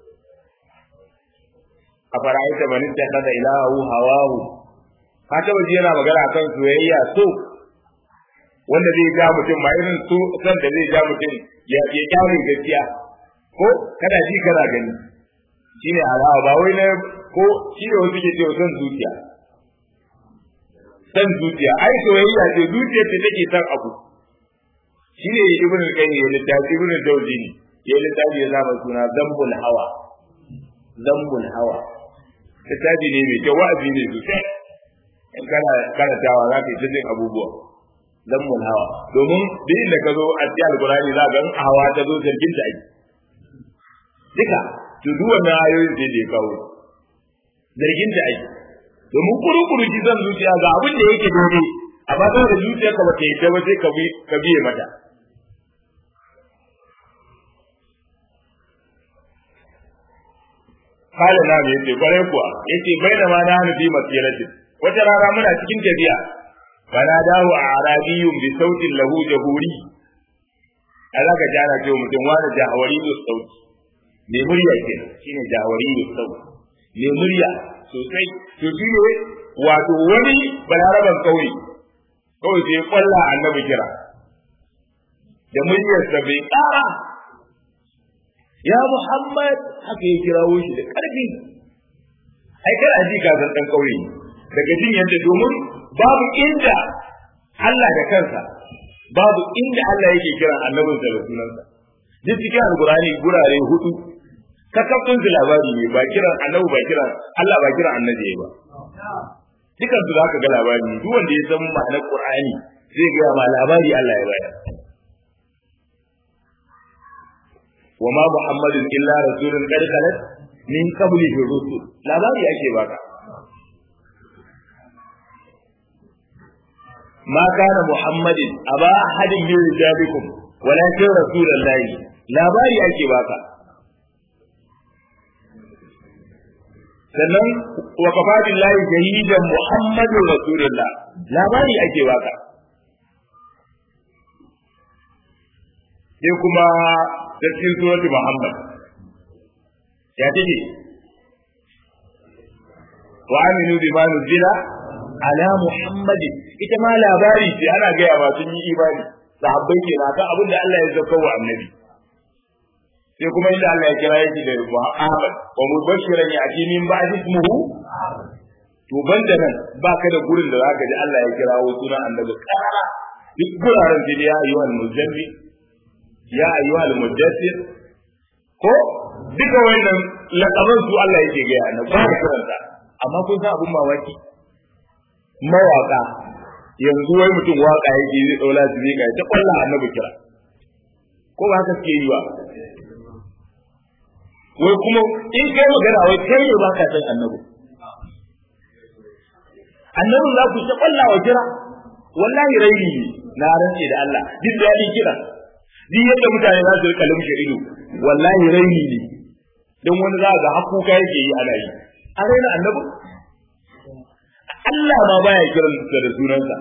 a fara'aita man ittakhadha ilahu hawahu ka ta waje yana magana akan soyayya so wanda zai ja mutum ma irin so san da zai ja mutum ya ya kyale gaskiya ko kada ji kana gani shine alawa ba wai na ko shi ne wasu ke ce son zuciya san zuciya ai soyayya ce zuciyar ta take san abu shi ne ibn al-qayyim ya littafi ibn al-jawzi ne ya littafi ya zama suna zambul hawa zambul hawa littafi ne mai kyau wa'azi ne sosai in kana karantawa za ka yi ta jin abubuwa zambul hawa domin duk inda ka zo a cikin alkurani za ka ga hawa ta zo zargin ta ake duka to duk wannan ayoyin sai da ya kawo zargin da ake domin kuru-kuru ji zan zuciya ga abin da yake dole amma sai da zuciya ka bata yadda ba sai ka biye mata kala na mai yace kwarai kuwa yace bai da ma na hannu fi masiratin wata rana muna cikin tafiya bana dawo a arabiyun bi sautin lahu jahuri a zaka ji ana cewa mutum wani jahawari da sauti mai murya ke shine jahawari da sauti mai murya sosai to shi ne wato wani balaraban kauye kawai sai kwalla annabi kira da muryarsa bai ƙara ya muhammad haka ya kirawo shi da ƙarfi ai kana ji ka san dan kauye daga jin yadda domin babu inda Allah da kansa babu inda Allah yake kiran annabinsa da sunansa duk cikin alkurani gurare hudu kakafin su labari ne ba kiran annabi ba kiran Allah ba kiran annabi ba dukan su zaka ga labari ne duk wanda ya san ma'anar Qur'ani zai ga ma labari Allah ya bayar wa ma muhammadun illa rasulun qad khalat min qablihi rusul labari ake baka ma kana muhammadin aba ahadin min rijalikum walakin rasulullahi labari ake baka sannan wa kafa billahi shahidan muhammadun rasulullah labari ake baka sai kuma cikin surati muhammad ya take wa aminu bima nuzila ala muhammadin ita ma labari ce ana gaya ba sun yi imani sahabbai ke na kan abin da Allah ya zauka wa annabi sai kuma inda Allah ya kira yake da Ahmad wa mubashiran ya ati min ba'di ismuhu to banda nan baka da gurin da zaka ji Allah ya kira wa sunan annabi karara duk guraren da ya ayyuhal muzammi ya ayyuhal mudaththir ko duka wannan lakaban su Allah yake ga annabi ba kiranta amma kun san abun mamaki mawaka yanzu wai mutum waka yake zai daula su ne ta kwalla annabi kira ko ba haka suke yi ba wai kuma in kai magana wai kai ne ba ka san annabi annabi za ku ta kwalla wa kira wallahi raini ne na rantse da Allah duk da yadin kira duk yadda mutane za su rika lumshe ido wallahi raini ne don wani za ga hakuka yake yi ana yi a raina annabi Allah ma baya kiran da sunansa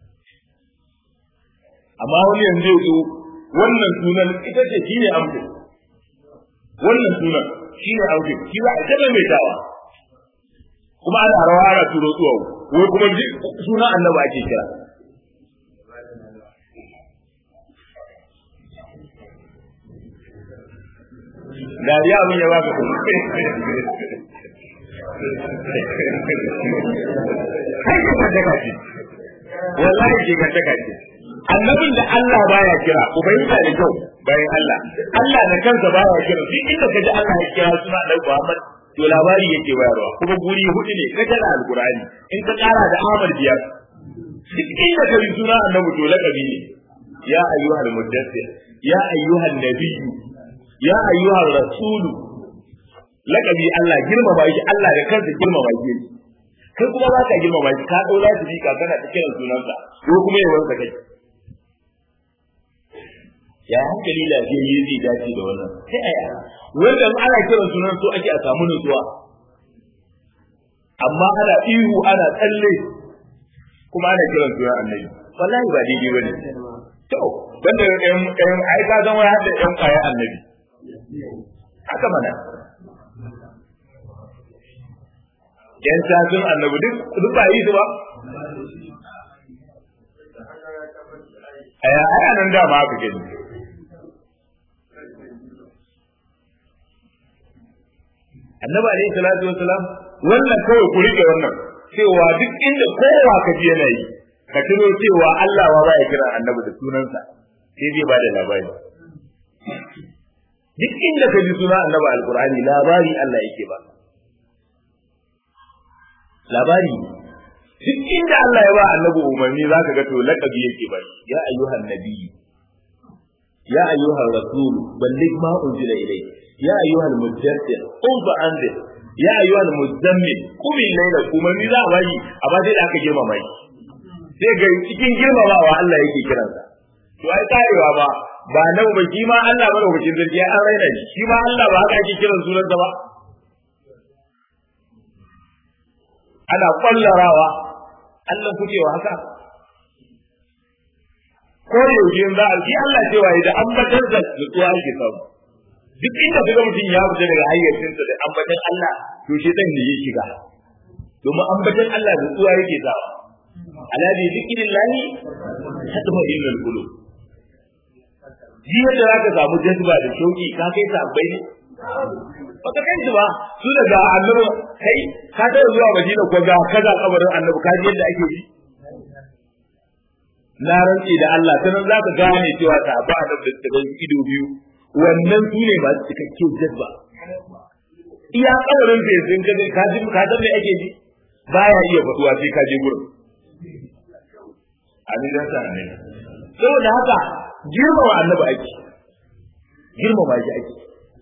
amma wani yanzu ya zo wannan sunan ita ce shi ne amfani wannan sunan shi ne aure shi za a taɓa mai dawa kuma ana rawa ana turo tsuwa wai kuma suna annaba ake kira dariya abin ya baka kuma kai ka daga ce wallahi ke ka daga ce annabin da Allah baya kira ubayinka da kyau bayan Allah Allah da kansa baya kira duk inda ka ji Allah ya kira suna da Muhammad to labari yake bayarwa kuma guri hudu ne ka jira alqur'ani in ka kara da Ahmad biyar duk inda ka ji suna annabi to lakabi ne ya ayyuhal muddathir ya ayyuhan nabiyyu ya ayyuhar rasul lakabi Allah girmama shi Allah da kansa girmama shi kai kuma ba ka girmama shi ka daura shi ka kana ta kiran sunansa ko kuma yawansa kai ya hankali lafiyayye zai dace da wannan sai aya wanda ana kiran sunan so ake a samu nutsuwa amma ana ihu ana tsalle kuma ana kiran sunan annabi wallahi ba daidai bane to banda ɗan ɗan ai ka zama har da ɗan ƙwaya annabi haka mana yan sasun annabi duk duk ba yi su ba aya aya nan da ma haka gani annabi alaihi salatu wasalam wannan kawai ku rike wannan cewa duk inda kowa ka ji yana yi ka tuno cewa Allah ma baya kira annabi da sunansa sai zai bada labari duk inda ka ji suna annabi alqur'ani labari Allah yake ba labari duk inda Allah ya ba annabi umarni zaka ga to laqabi yake ba ya ayyuhan nabiyyu ya ayyuhar rasul balligh ma unzila ilayk يا أيها المدثر قم فأنذر يا أيها المزمل قم الليل قم من لا بني أبا دي aka girmama shi sai ga cikin girmamawa Allah yake kiransa to ai karewa ba ba nan ba shi ma Allah ba lokacin zargi an raina shi shi ma Allah ba haka ake kiran sunansa ba ana kwallarawa Allah kucewa haka ko yaushe za a shi Allah cewa da ambatar da nutsuwa ake samu duk inda kaga mutum ya fita daga hayyacinsa da ambatan Allah to shi dan ne ya shiga domin ambatan Allah da tsuwa yake sawa ala bi zikrillahi tatma illal qulub jiya da zaka samu jazba da shauki ka kai sabbai ne ba ka kai ba su daga annabi kai ka ta zuwa Madina ko ga kaza kabarin annabi ka ji yadda ake ji na rantsi da Allah sanan zaka gane cewa sahabba annabi da ido biyu wannan su ne masu cikakken jazba iya kawarin da yanzu ka ka ji ka san me ake ji baya iya faduwa sai ka je gurin amin da sa ne saboda haka girmama annabi ake girmama shi ake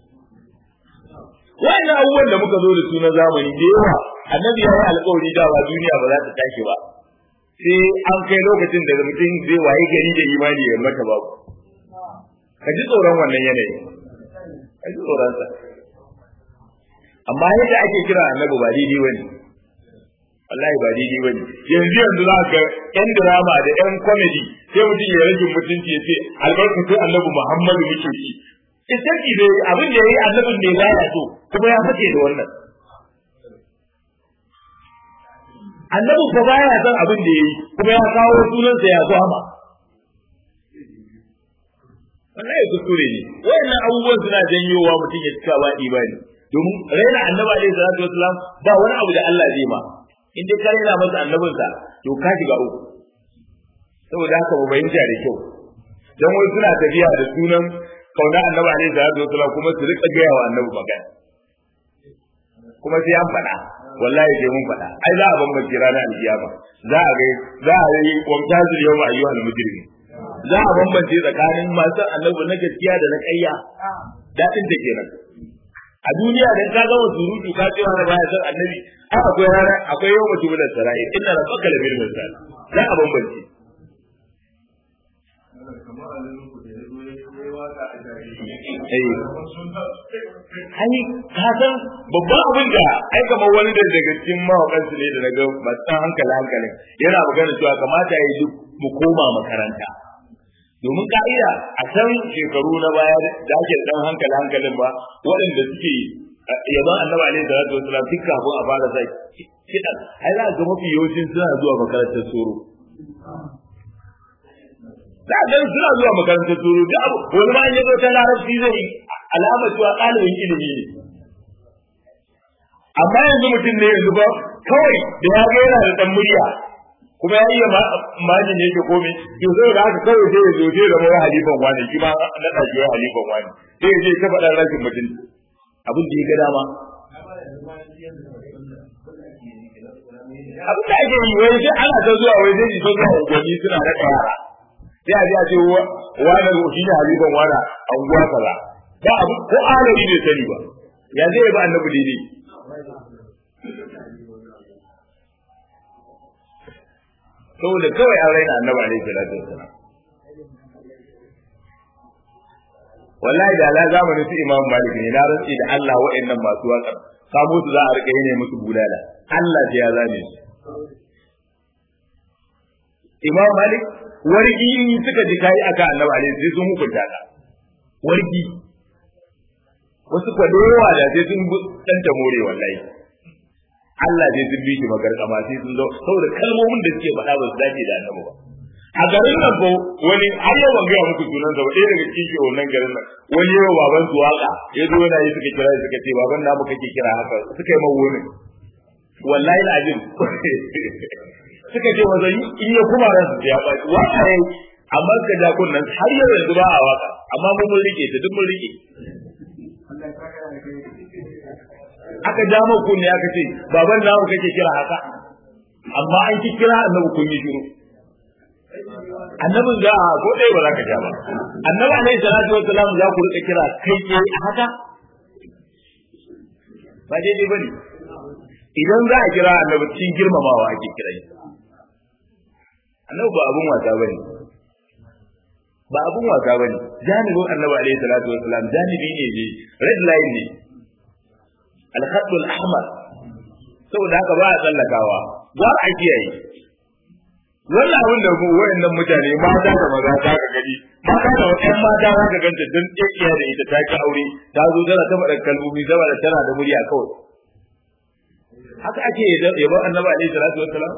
wannan abubuwan da muka zo da su na zamani da yawa annabi ya yi alƙawari da ba duniya ba za ta tashi ba sai an kai lokacin da mutum zai waye gari da imani ya mata babu ka ji tsoron wannan yanayi ka ji tsoron sa amma yadda ake kira annabi ba daidai bane wallahi ba daidai bane yanzu yanzu za ka yan drama da yan comedy sai mutum ya rage mutunci ya ce albarkatun annabi Muhammadu muke ci isaki dai abin da yayi annabin ne baya so kuma ya fice da wannan annabi fa baya son abin da yayi kuma ya kawo sunansa ya zama wallahi kuskure ne wayannan abubuwan suna janyowa mutum ya cika ba imani domin raina annabi alaihi salatu wasalam ba wani abu da Allah zai ma in dai ka raina masa annabinsa to ka shiga uku saboda haka mu bayyana da kyau dan wai suna tafiya da sunan kauna annabi alaihi salatu wasalam kuma su rika gaya wa annabi magana kuma sai an faɗa wallahi sai mun faɗa ai za a bambance ranar alkiyama za a ga za a yi wamtazil yawma ayyuhal mujrimin za a bambance tsakanin masu annabi na gaskiya da na ƙarya daɗin da kenan a duniya dan ka gama surutu ka ce wani baya san annabi a akwai rana akwai yau mutum da sarai inna rabbaka labil mirsal za a bambance Ai, ka san babban abin da ai kamar wani da daga cikin mawakan su ne da na ga masu hankali hankalin yana magana cewa kamata ya yi duk mu koma makaranta. domin ka'ida a san shekaru na baya da ake dan hankali hankalin ba waɗanda suke yaban annabi alaihi salatu wasalam duk kafin a fara sa kiɗan ai za ga mafi yawancin suna zuwa makarantar soro za ga suna zuwa makarantar soro da abu wani ma ya zo ta larabci zai alamar cewa ɗalibin ilimi ne amma yanzu mutum ne yanzu ba kawai da ya ga yana da ɗan murya kuma ya iya majin ne ke komai to sai da haka kawai sai ya zo sai da mawai halifan wani shi ma na ɗauki wai halifan wani sai ya je ta faɗa rashin mutum abin da ya ga dama abin da ake yi wai sai ana ta zuwa wai sai ta zuwa unguwanni suna raka yara sai a je a ce wani shi ne halifan wani anguwa kaza ba abu ko alami bai sani ba ya zai ba annabi daidai saboda kawai an raina annabi alaihi salatu wassalam wallahi da la zamanin su imam malik ne na rantsi da Allah wa'annan masu waka kamo su za a rika yi ne musu bulala Allah sai ya zame su imam malik wargi suka ji kai aka annabi alaihi sai sun hukunta ka wargi wasu kwadowa da sai sun danta more wallahi Allah zai sun bi shi magarkama sai sun zo saboda kalmomin da suke faɗa ba su dace da annabi ba a garin nan ko wani har yau ban gaya muku sunan sa ba ɗaya daga cikin shi wannan garin nan wani yau baban su waka ya zo yana yi suka kira suka ce baban namu kake kira haka suka yi mawo ne wallahi alazim suka ce wazan in ya kuma ransu ya ba waka yayi amma suka ja kunnan har yau yanzu ba a waka amma mun rike ta duk mun rike aka ja mu kunne aka ce baban namu kake kira haka amma an ki kira annabi kun yi shiru annabin za a ko dai ba za ka ja ba annabi alaihi salatu wassalam za ku rika kira kai ke a haka ba daidai bane idan za a kira annabi cikin girmamawa ake kira shi annabi ba abun wasa bane ba abun wasa bane janibin annabi alaihi salatu wassalam janibi ne ne red line ne al-khatt al-ahmar saboda haka ba a tsallakawa ba a kiyaye wannan abin da mu wayannan mutane mata da maza ta ga gani mata da wata mata za ka ganta don tsakiya da ita ta ki aure ta zo tana ta faɗa kalmomi zama da tana da murya kawai haka ake yabon annabi alaihi salatu wassalam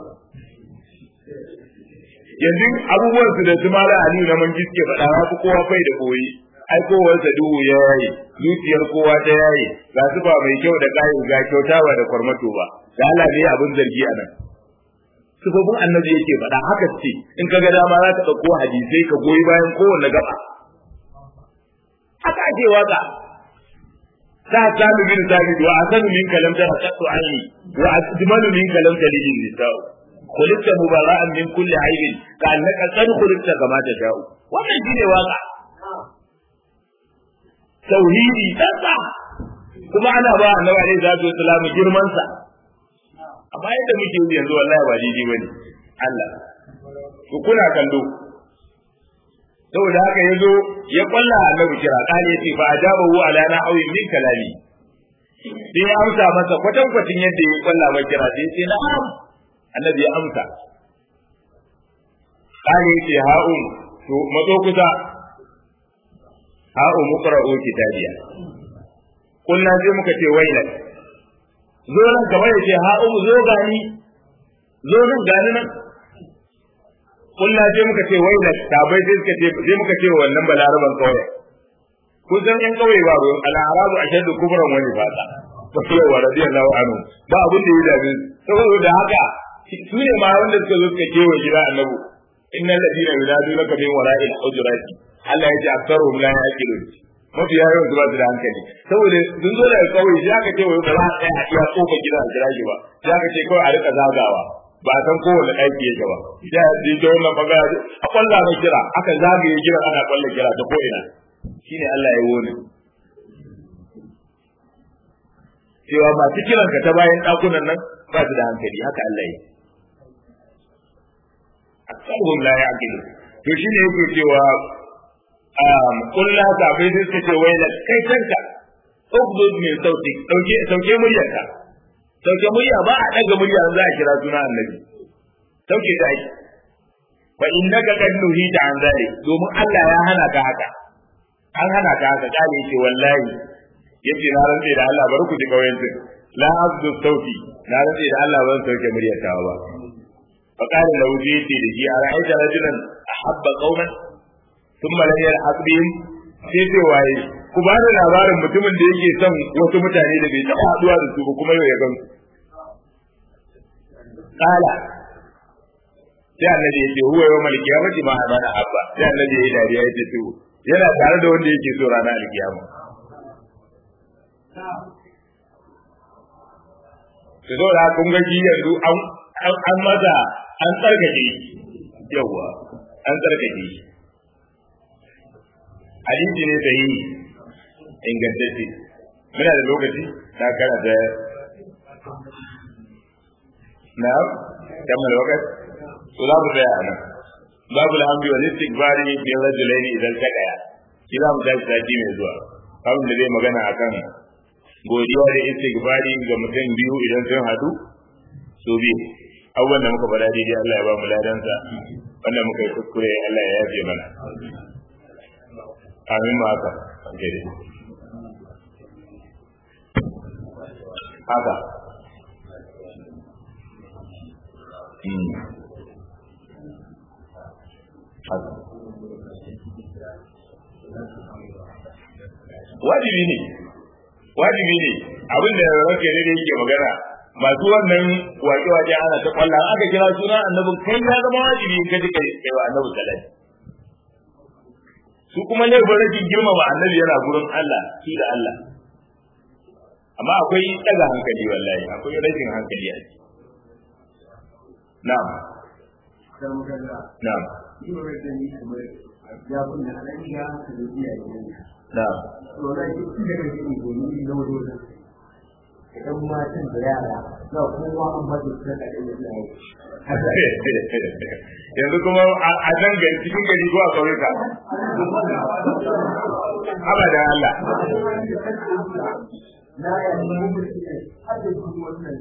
yanzu abubuwan su da su mala aliyu na man giske faɗa ya fi kowa fai da koyi ai kowarsa duhu ya yaye zuciyar kowa ta yaye ga su ba mai kyau da kayan ga kyauta ba da kwarmato ba da Allah ne abin zargi a nan sifofin annabi yake faɗa haka ce in ka ga dama za ka ɗauko hadisai ka goyi bayan kowanne gaba haka ake waka ta sami bin sabit wa asanu min kalam ta qatu aini wa ajmalu min kalam ta lidin nisa'u khuliqta mubara'an min kulli aibin ka annaka qad khuliqta kama ta sha'u wannan shine waka tauhidi tsantsa kuma ana ba annabi alaihi salatu wasallam girman sa amma yadda muke yi yanzu wallahi ba daidai bane Allah ku kuna kallo saboda haka ya zo ya kwalla annabi kira kale yace fa ajabahu ala na'awi min kalami sai ya amsa masa kwatan kwatin yadda ya kwalla mai kira sai yace na'am annabi ya amsa kale yace ha'um to mazo kusa ha'um muqra'u kitabiya kunna sai muka ce wailak zo nan kamar yace ha'um zo gani zo nan gani nan kunna sai muka ce wailak tabai sai suka ce sai muka ce wannan balaraban kauye kun san yan kauye ba ruwan al'arabu ashaddu kubran wani fata ba su yawa radiyallahu anhu ba abin da ya dame saboda haka su ne ma wanda suka zo suka kewa gida annabi innal ladina yunadunaka min wara'il hujurati Allah ya ce aktaruhum la yaqilun mafi yawan su ba su da hankali saboda sun zo daga kauye sai aka ce wai ba za a tsaya a iya kofa gida a jira shi ba sai aka ce kawai a rika zagawa ba a san kowane ɗaki yake ba ya ji ta wannan magana a kwalla mai kira aka zagaye kira ana kwalla kira ta ko'ina shine Allah ya wone cewa masu kiran ka ta bayan ɗakunan nan ba su da hankali haka Allah ya aksarhum la yaqilu to shine yake cewa um kullu ta bai sai suka ce wai la kai tanka ugdud min sauti dauke sauke muryarka sauke murya ba a daga murya za a kira suna annabi sauke ta yi fa innaka qad nuhita an zalik domin Allah ya hana ka haka an hana ka haka kale yace wallahi yace na rantsa da Allah bari ku ji kauyen din la azdu sauti na rantsa da Allah ban sauke murya ta ba fa qala lahu yace da shi ara'aita rajulan ahabba qauman thumma lam yalhaq bihim sai sai waye ku ba da labarin mutumin da yake son wasu mutane da bai taɓa haɗuwa da su ba kuma yau ya gan su kala sai annabi yace huwa yawmal qiyamati ma amana abba sai annabi yayi dariya yace to yana tare da wanda yake so ranar alkiyama to zo da kun ga yanzu an an maza an tsarkake yawa an tsarkake hadisi ne da yi ingantacce muna da lokaci na karanta na kamar lokaci to za mu tsaya a nan babu alhamdu wal istighfari bi rajulaini idan takaya shi za mu tashi sati mai zuwa abin da zai magana akan godiya da istighfari ga mutum biyu idan sun hadu su biyu abubuwan da muka faɗa daidai Allah ya ba mu ladansa wanda muka yi kuskure Allah ya yafe mana amin ma haka haka wajibi ne wajibi ne abin da ranke ne da yake magana masu wannan waƙe-waƙe ana ta kwallon aka kira suna annabin kai ya zama wajibi in ka ji kai wa annabi salati su kuma laifin rashin girmama annabi yana gurin Allah shi da Allah amma akwai daga hankali wallahi akwai rashin hankali a ciki na'am na'am na'am idan matan da yara za kowa an bada su da yanzu kuma a nan gari cikin gari ko a kauyuka abadan Allah na yanzu mun ne hada su wannan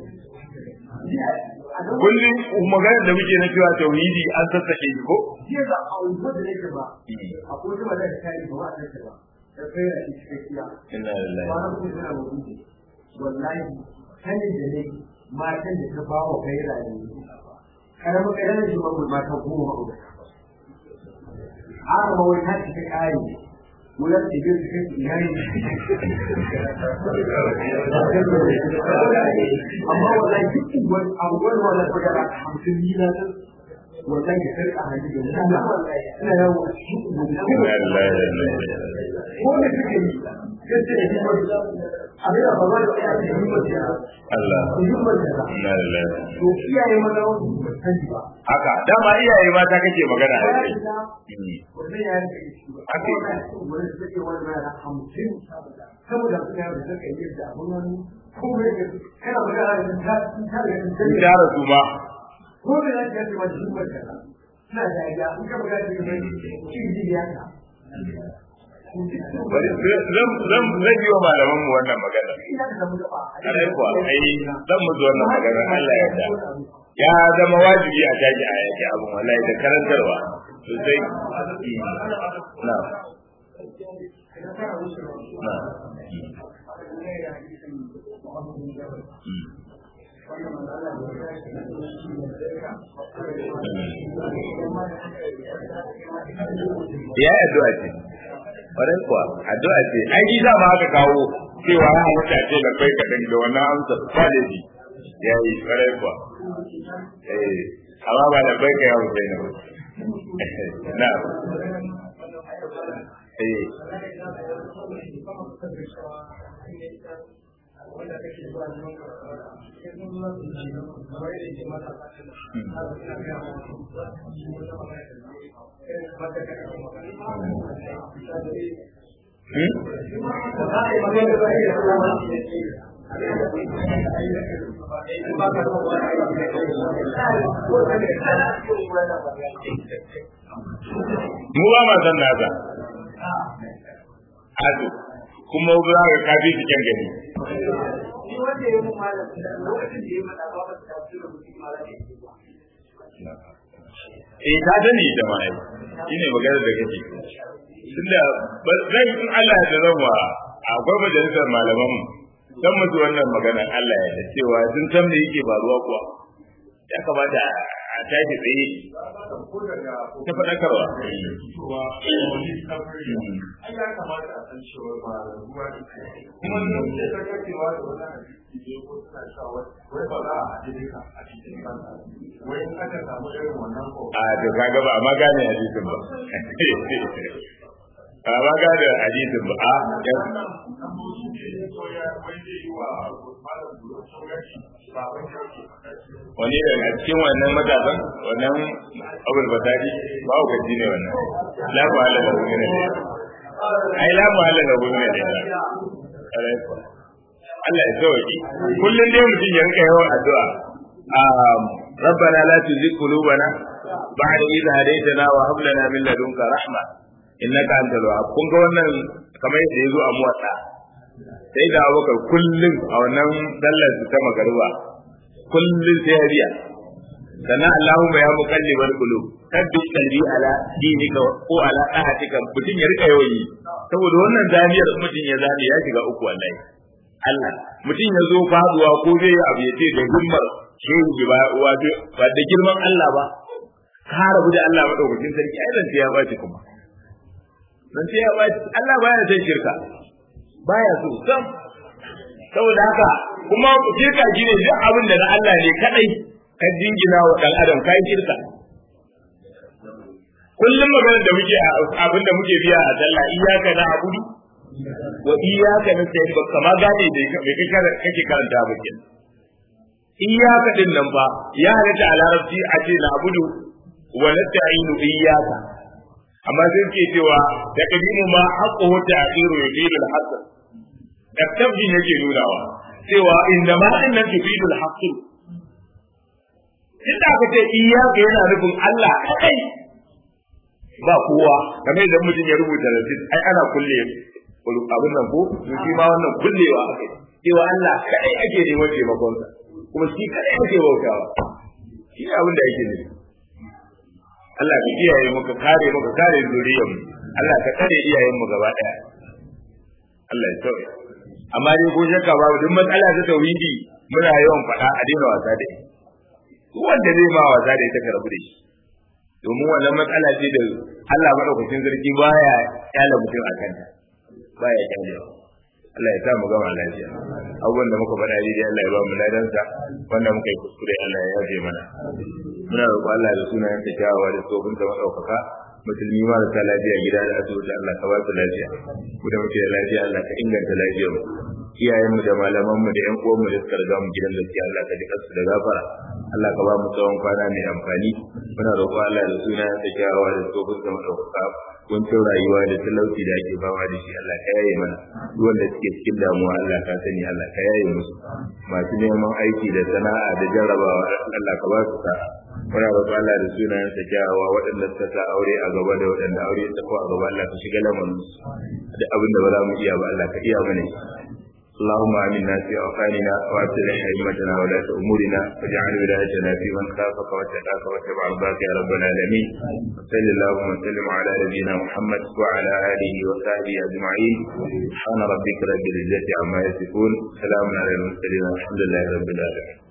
kullum maganar da muke na cewa tauhidi an sassake shi ko jiya da a unguwar da nake ba akwai wata mata da kai ba wa ta ba da kai da shi cikakkiya inna lillahi ba na kuma tana mutunci wallahi sanin da ne matan da ta bawa kai rayu karamin karamin shi ba mata goma ba har ma wai ta ci ta kare wulan da ke cikin iyali amma wallahi duk wani abubuwan wala ta gara hamsin nila wallahi da sarka hajji da mutane ina yawo a cikin inna lillahi wa inna ilaihi ko da suke yi yadda ya yi masu abin da ba za ta yi a cikin masu Allah yi masu da inna lillahi to iyaye maza wasu ba sani ba haka dama iyaye mata kake magana a kai wannan ya rike shi ba Ake. wani da take wani na da hamsin saboda suna da suka yi da abun wani kuma yake kana magana da ta ta da sun tara su ma ko me za ka yi ma shi ba ka suna da ya in ka buga shi ne shi ji ya ka zan zan zan yi wa malaman mu wannan magana ina da mu gaba kare kuwa ai zan mu wannan magana Allah ya yarda ya zama wajibi a tashi a yake abin wallahi da karantarwa sosai na na ya addu'a ce ƙwarai kuwa addu'a ce ai ji za ma aka kawo cewa ya halatta ce da kai kaɗan da wannan amsa ba da ji ya yi ƙwarai kuwa eh amma ba da bai ka ya wuce na na eh mu ba ma san nasa ado kuma za ka kafi su kyan gani eh ta dani da mai shine magana da kake tunda zan in Allah ya zan wa akwai majalisar malaman mu dan musu wannan magana Allah ya cewa sun san me yake faruwa kuwa ya kamata a tashi tsaye ta faɗakarwa ai ya kamata a san cewa ba ruwa ne kuma ne ce ta kacewa da wani hadisi ne ko suna cewa wai ba za a haɗe duka a cikin kansa wai in aka samu irin wannan ko a to kaga ba amma gane hadisin ba a ba gane hadisin ba a yan nan mu su ne ko ya wai zai yi wa malam bulo saurashi ba wai ya ke faɗa cewa wani da a cikin wannan matasan wannan abul batari ba ku gaji ne wannan la ku hala da wani ne ai la ku hala da wani ne kare ku Allah ya sauki kullun dai mutum ya rinka yawan addu'a um ربنا لا تزغ قلوبنا بعد إذ هديتنا وهب لنا من لدنك رحمة إنك أنت الوهاب kun ga wannan kamar yadda ya zo a muwatta sai da abubakar kullum a wannan sallar su ta magariba kullum sai ya biya sannan Allahumma ya muqallibal qulub kaddu qalbi ala dinika ko ala ahatika mutum ya rika yawan yi saboda wannan zaniyar mutum ya zane ya shiga uku wallahi Allah mutum ya zo faduwa ko zai yi abu ya ce da himmar shehu ba wato ba da girman Allah ba ka rabu da Allah madaukakin sarki ai zan ya baci kuma zan ya baci Allah baya son shirka baya so sam saboda haka kuma shirka shine duk abin da na Allah ne kadai ka jingina wa dan adam kai shirka kullum maganar da muke abin da muke biya a sallah iyyaka na abudu wa iyyaka nasta'in ba kama gane da me kake karanta ba kenan iyyaka din nan fa ya halatta a larabci a ce na abudu wa nasta'inu iyyaka amma sai ke cewa da kadimu ma haqquhu ta'khiru yufidu al-haqq da tabjin yake nunawa cewa inda ma din nan yufidu al-haqq inda aka ce iyyaka yana nufin Allah kadai ba kowa kamar idan mutum ya rubuta rasid ai ana kulle abin nan ko shi ma wannan kullewa akai cewa Allah kadai ake neman taimakonsa kuma shi kadai ake bautawa shi ne abin da yake nufi Allah ka kiyaye muka kare muka kare zuriyar mu Allah ka kare iyayen mu gaba daya Allah ya sauya amma dai ko shakka babu duk matsala ta tauhidi muna yawan faɗa a daina wasa da ita wanda zai ma wasa da ita ka rabu da shi domin wannan matsala ce da Allah madaukakin sarki baya kyala mutum a kanta baya kyalewa Allah ya sa mu gama lafiya abubuwan da muka faɗa daidai Allah ya ba mu ladansa wanda muka yi kuskure Allah ya yafe mana muna roƙo Allah da sunayen ta kyawawa da tsofin ta maɗaukaka musulmi marasa lafiya gida da asibiti Allah ka ba su lafiya mu da muke da lafiya Allah ka inganta lafiyar mu iyayen mu da malaman mu da ƴan uwan mu da suka riga mu gidan gaskiya Allah ka ji su da gafara Allah ka ba mu tsawon kwana mai amfani muna roƙo Allah da sunayen ta kyawawa da tsofin ta maɗaukaka kuncin rayuwa da talauci da ake fama da shi Allah ka yaye mana duk wanda suke cikin damuwa Allah ka sani Allah ka yaye musu masu neman aiki da sana'a da jarrabawa Allah ka ba su sa'a muna roƙon Allah da sunayen sa kyawawa waɗanda suka sa aure a gaba da waɗanda aure ya tafi a gaba Allah ka shiga lamarin da abin da ba za mu iya ba Allah ka iya mana اللهم آمنا في أوطاننا وأصلح أئمتنا ولاة أمورنا واجعل ولايتنا في من خافك واتقاك واتبع رضاك يا رب العالمين وصل اللهم وسلم على نبينا محمد وعلى آله وصحبه أجمعين سبحان ربك رب العزة عما يصفون سلام على المرسلين والحمد لله رب العالمين